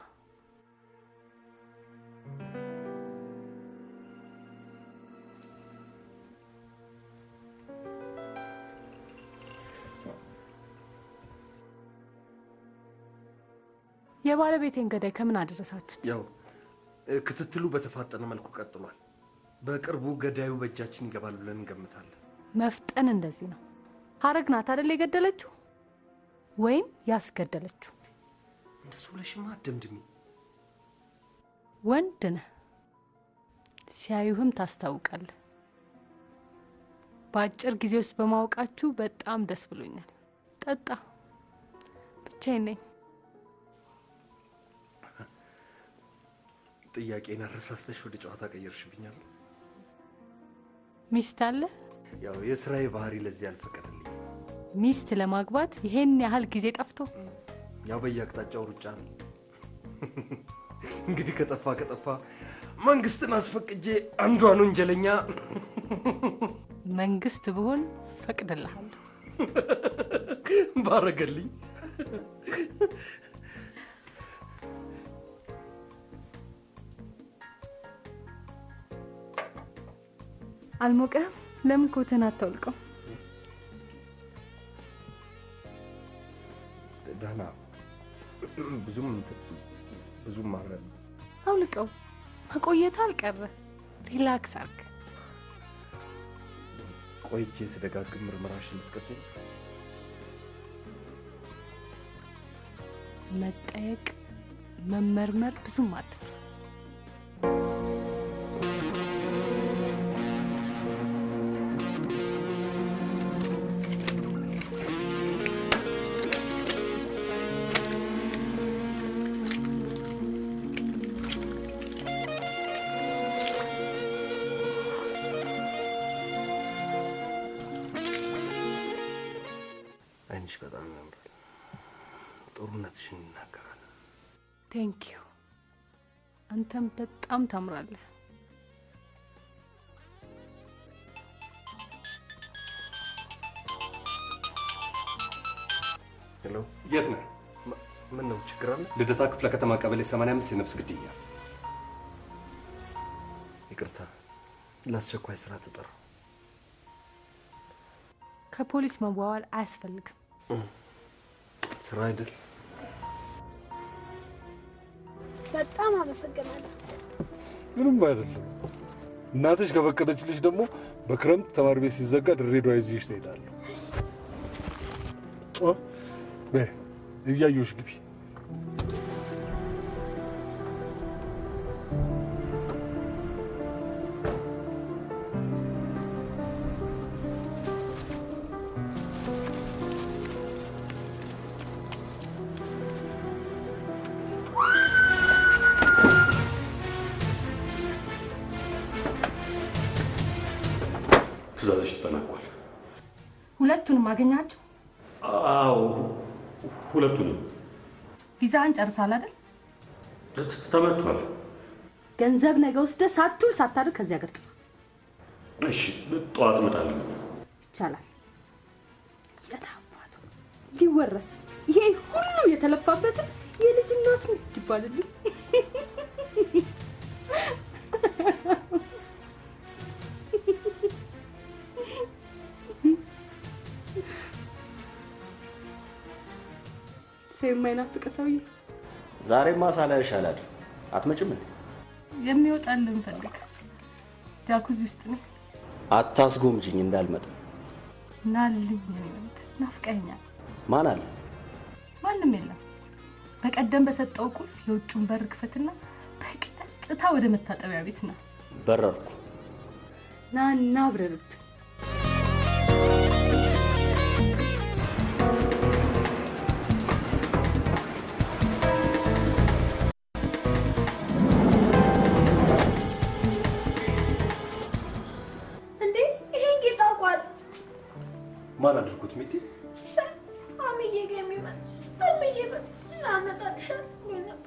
የባለቤቴን ገዳይ ከምን አደረሳችሁት? ያው እ፣ ክትትሉ በተፋጠነ መልኩ ቀጥሏል። በቅርቡ ገዳዩ በእጃችን ይገባል ብለን እንገምታለን። መፍጠን እንደዚህ ነው። ሀረግ ናት አደል የገደለችው ወይም ያስገደለችው? እንደሱ ብለሽማ አትደምድሚ። ወንድ ነህ፣ ሲያዩህም ታስታውቃለህ። በአጭር ጊዜ ውስጥ በማወቃችሁ በጣም ደስ ብሎኛል። ጠጣ። ብቻዬን ነኝ። ጥያቄን አረሳስተሽ ወደ ጨዋታ ቀየርሽብኛል። ሚስት አለ? ያው የስራዬ ባህሪ ለዚህ አልፈቀደልኝ። ሚስት ለማግባት ይሄን ያህል ጊዜ ጠፍቶ ያው በየአቅጣጫው ሩጫ ነው። እንግዲህ ከጠፋ ከጠፋ መንግስትን አስፈቅጄ አንዷን ወንጀለኛ መንግስት ብሆን ፈቅድልሃለሁ። ባረገልኝ። አልሞቀህም? ለምን ኮትህን አታውልቀው? ደህና ብዙም እንትን ብዙም ማረ አውልቀው። መቆየት አልቀረ። ሪላክስ አርግ። ቆይቼ ስደጋግም ምርመራሽን ልትቀጥል መጠየቅ፣ መመርመር ብዙም አትፍራ። አይንሽ በጣም ያምራል። ጥሩነትሽን ይናገራል። ቴንክ ዩ። አንተም በጣም ታምራለህ። ሄሎ፣ የት ነህ? ምን ነው ችግር አለ? ልደታ ክፍለ ከተማ ቀበሌ 85 የነፍስ ግድያ። ይቅርታ፣ ለአስቸኳይ ስራ ተጠራው። ከፖሊስ መዋዋል አያስፈልግም። ስራ አይደል? በጣም አመሰግናለሁ። ምንም አይደለም። እናትሽ ከፈቀደችልሽ ደግሞ በክረምት ተማሪ ቤት ሲዘጋ ድሬዳዋ ይዤሽ ትሄዳለሁ። ኦ፣ በይ እያየሁሽ ግቢ። ትእዛዝሽ ተጠናቋል። ሁለቱንም አገኛቸው። አዎ ሁለቱንም ቪዛህን ጨርሳል አይደል? ተመቷል። ገንዘብ ነገ ወስደህ ሳትውል ሳታድር ከዚህ ሀገር ጥፋ። እሺ ጠዋት እመጣለሁ። ይቻላል። የታባቱ ሊወረስ ይሄ ሁሉ የተለፋበትን የልጅ እናት ይባልልኝ። ሰው የማይናፍቅ ሰውዬ ዛሬማ ሳላይሽ አላድርም። አትመጭም እንዴ? የሚወጣልን ፈልግ። ጃኩዚ ውስጥ ነው። አታስጎምጅኝ እንዳልመጣ። ናልኝ የኔ ወንድ ናፍቀኛል። ማን አለ? ማንም የለም። በቀደም በሰጠው ቁልፍ የውጩን በር ክፈትና በቀጥታ ወደ መታጠቢያ ቤት ና በረርኩ። ና እና አብረርብን። እንዴ ይሄን ጌጥ አውቋል። ማን አድርጎት ሚቲ? ሲሳይ አምዬ ጋ የሚመጣ አምዬ በ- ላመጣልሻል ብሎኝ ነበር።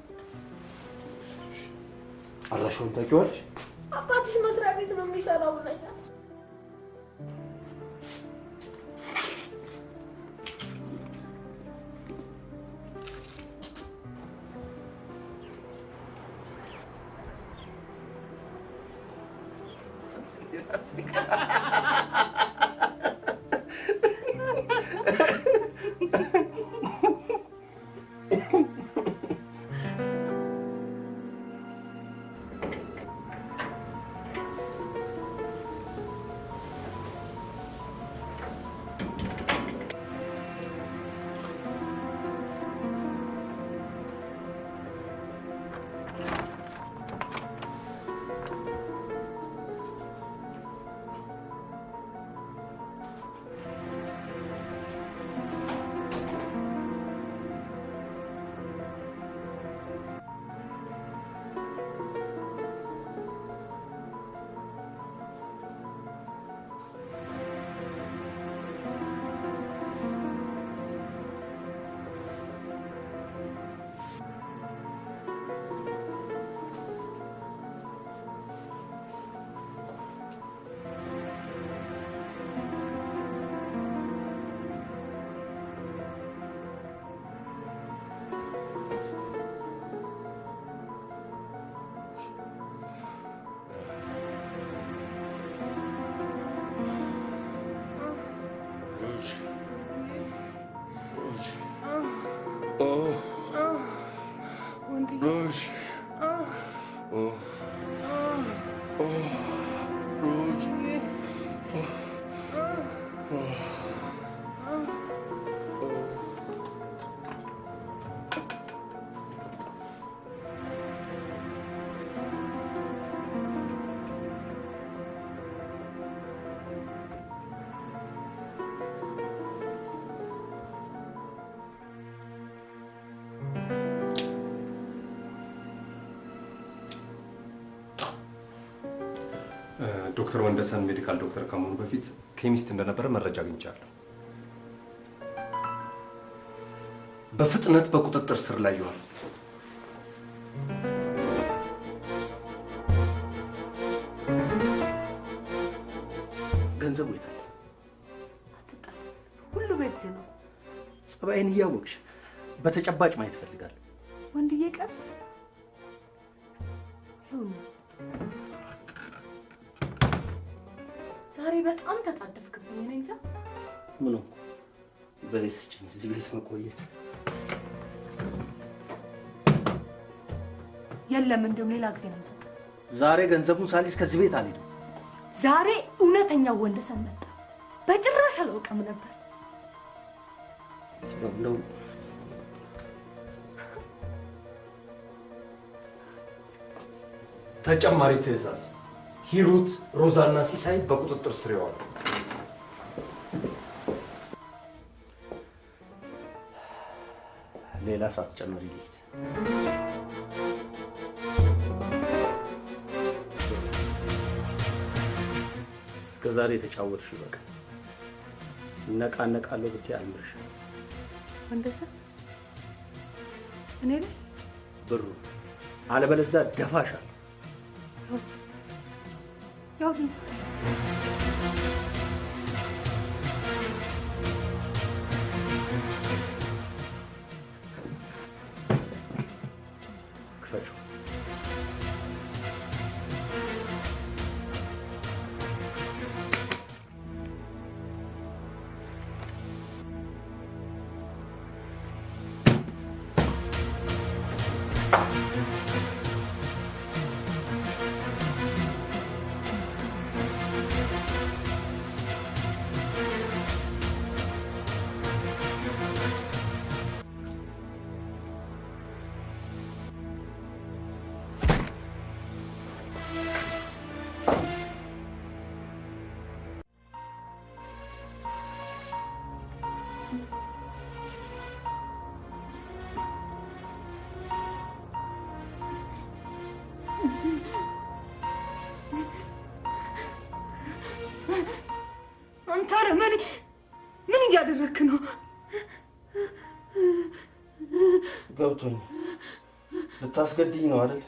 አድራሻውን ታውቂዋለሽ? አባትሽ መስሪያ ቤት ነው የሚሰራው ብለኛል። ዶክተር ወንደሰን ሜዲካል ዶክተር ከመሆኑ በፊት ኬሚስት እንደነበረ መረጃ አግኝቻለሁ። በፍጥነት በቁጥጥር ስር ላይ ይዋል። ገንዘቡ የት አለ? ሁሉ ቤት ነው። ጸባይን እያወቅሽ በተጨባጭ ማየት እፈልጋለሁ። ወንድዬ ቀስ ይኸውልህ፣ ዛሬ በጣም ተጣደፍክብኝ። እኔ እንጃ ምን ሆንኩ? በይ ስጭኝ፣ እዚህ ቤት መቆየት የለም፣ እንዲሁም ሌላ ጊዜ ነው የምሰጠው። ዛሬ ገንዘቡን ሳሊዝ ከዚህ ቤት አልሄድም። ዛሬ እውነተኛው ወንደሰን መጣ። በጭራሽ አላውቅም ነበር። እንደው ተጨማሪ ትዕዛዝ፣ ሂሩት፣ ሮዛና ሲሳይ በቁጥጥር ስር ይዋሉ። ሌላ ሰዓት ጨምሪ ልሂድ። እስከ ዛሬ የተጫወትሽ በቃ እነቃነቃለሁ ብትይ አልምርሽም። ወንደሰን እኔ ላይ ብሩ አለበለዚያ ደፋሻለሁ። ያው ዝም ክፈችው። አንተ አረመኔ ምን እያደረግክ ነው? ገብቶኝ ልታስገድኝ ነው አይደል?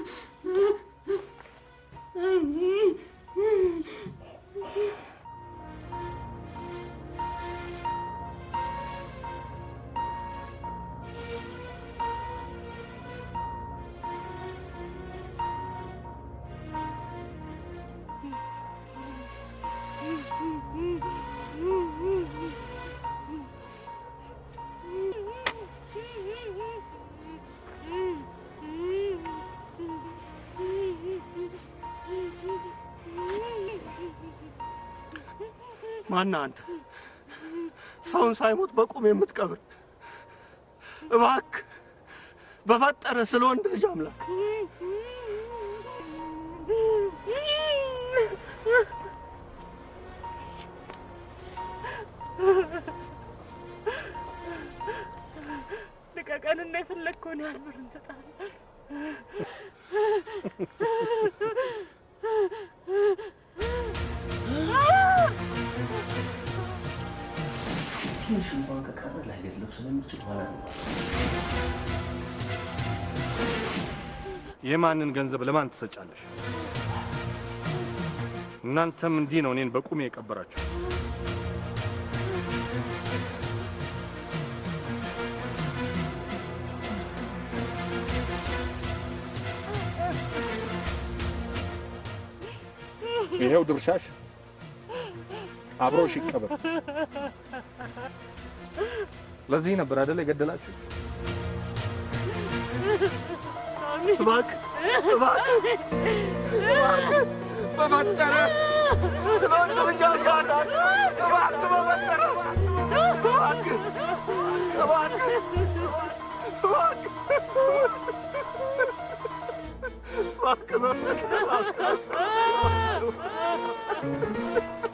ማነህ አንተ? ሰውን ሳይሞት በቁም የምትቀብር? እባክህ በፈጠረ ስለ ወንድ ልጅ አምላክ ልቀቀንና የፈለግከውን ያህል ብር እንሰጣለን። ትንሽ እንኳን ከቀረ ላይገድለው ስለሚችል ኋላ ነው። የማንን ገንዘብ ለማን ትሰጫለሽ? እናንተም እንዲህ ነው እኔን በቁሜ የቀበራችሁ። ይሄው ድርሻሽ አብሮሽ ይቀበር። ለዚህ ነበር አይደል የገደላችሁ? እባክህ እባክህ እባክህ በፈጠረ ስለ ወንድምሽ አሻታል እባክህ በፈጠረ እባክህ እባክህ እባክህ እባክህ በፈጠረ እባክህ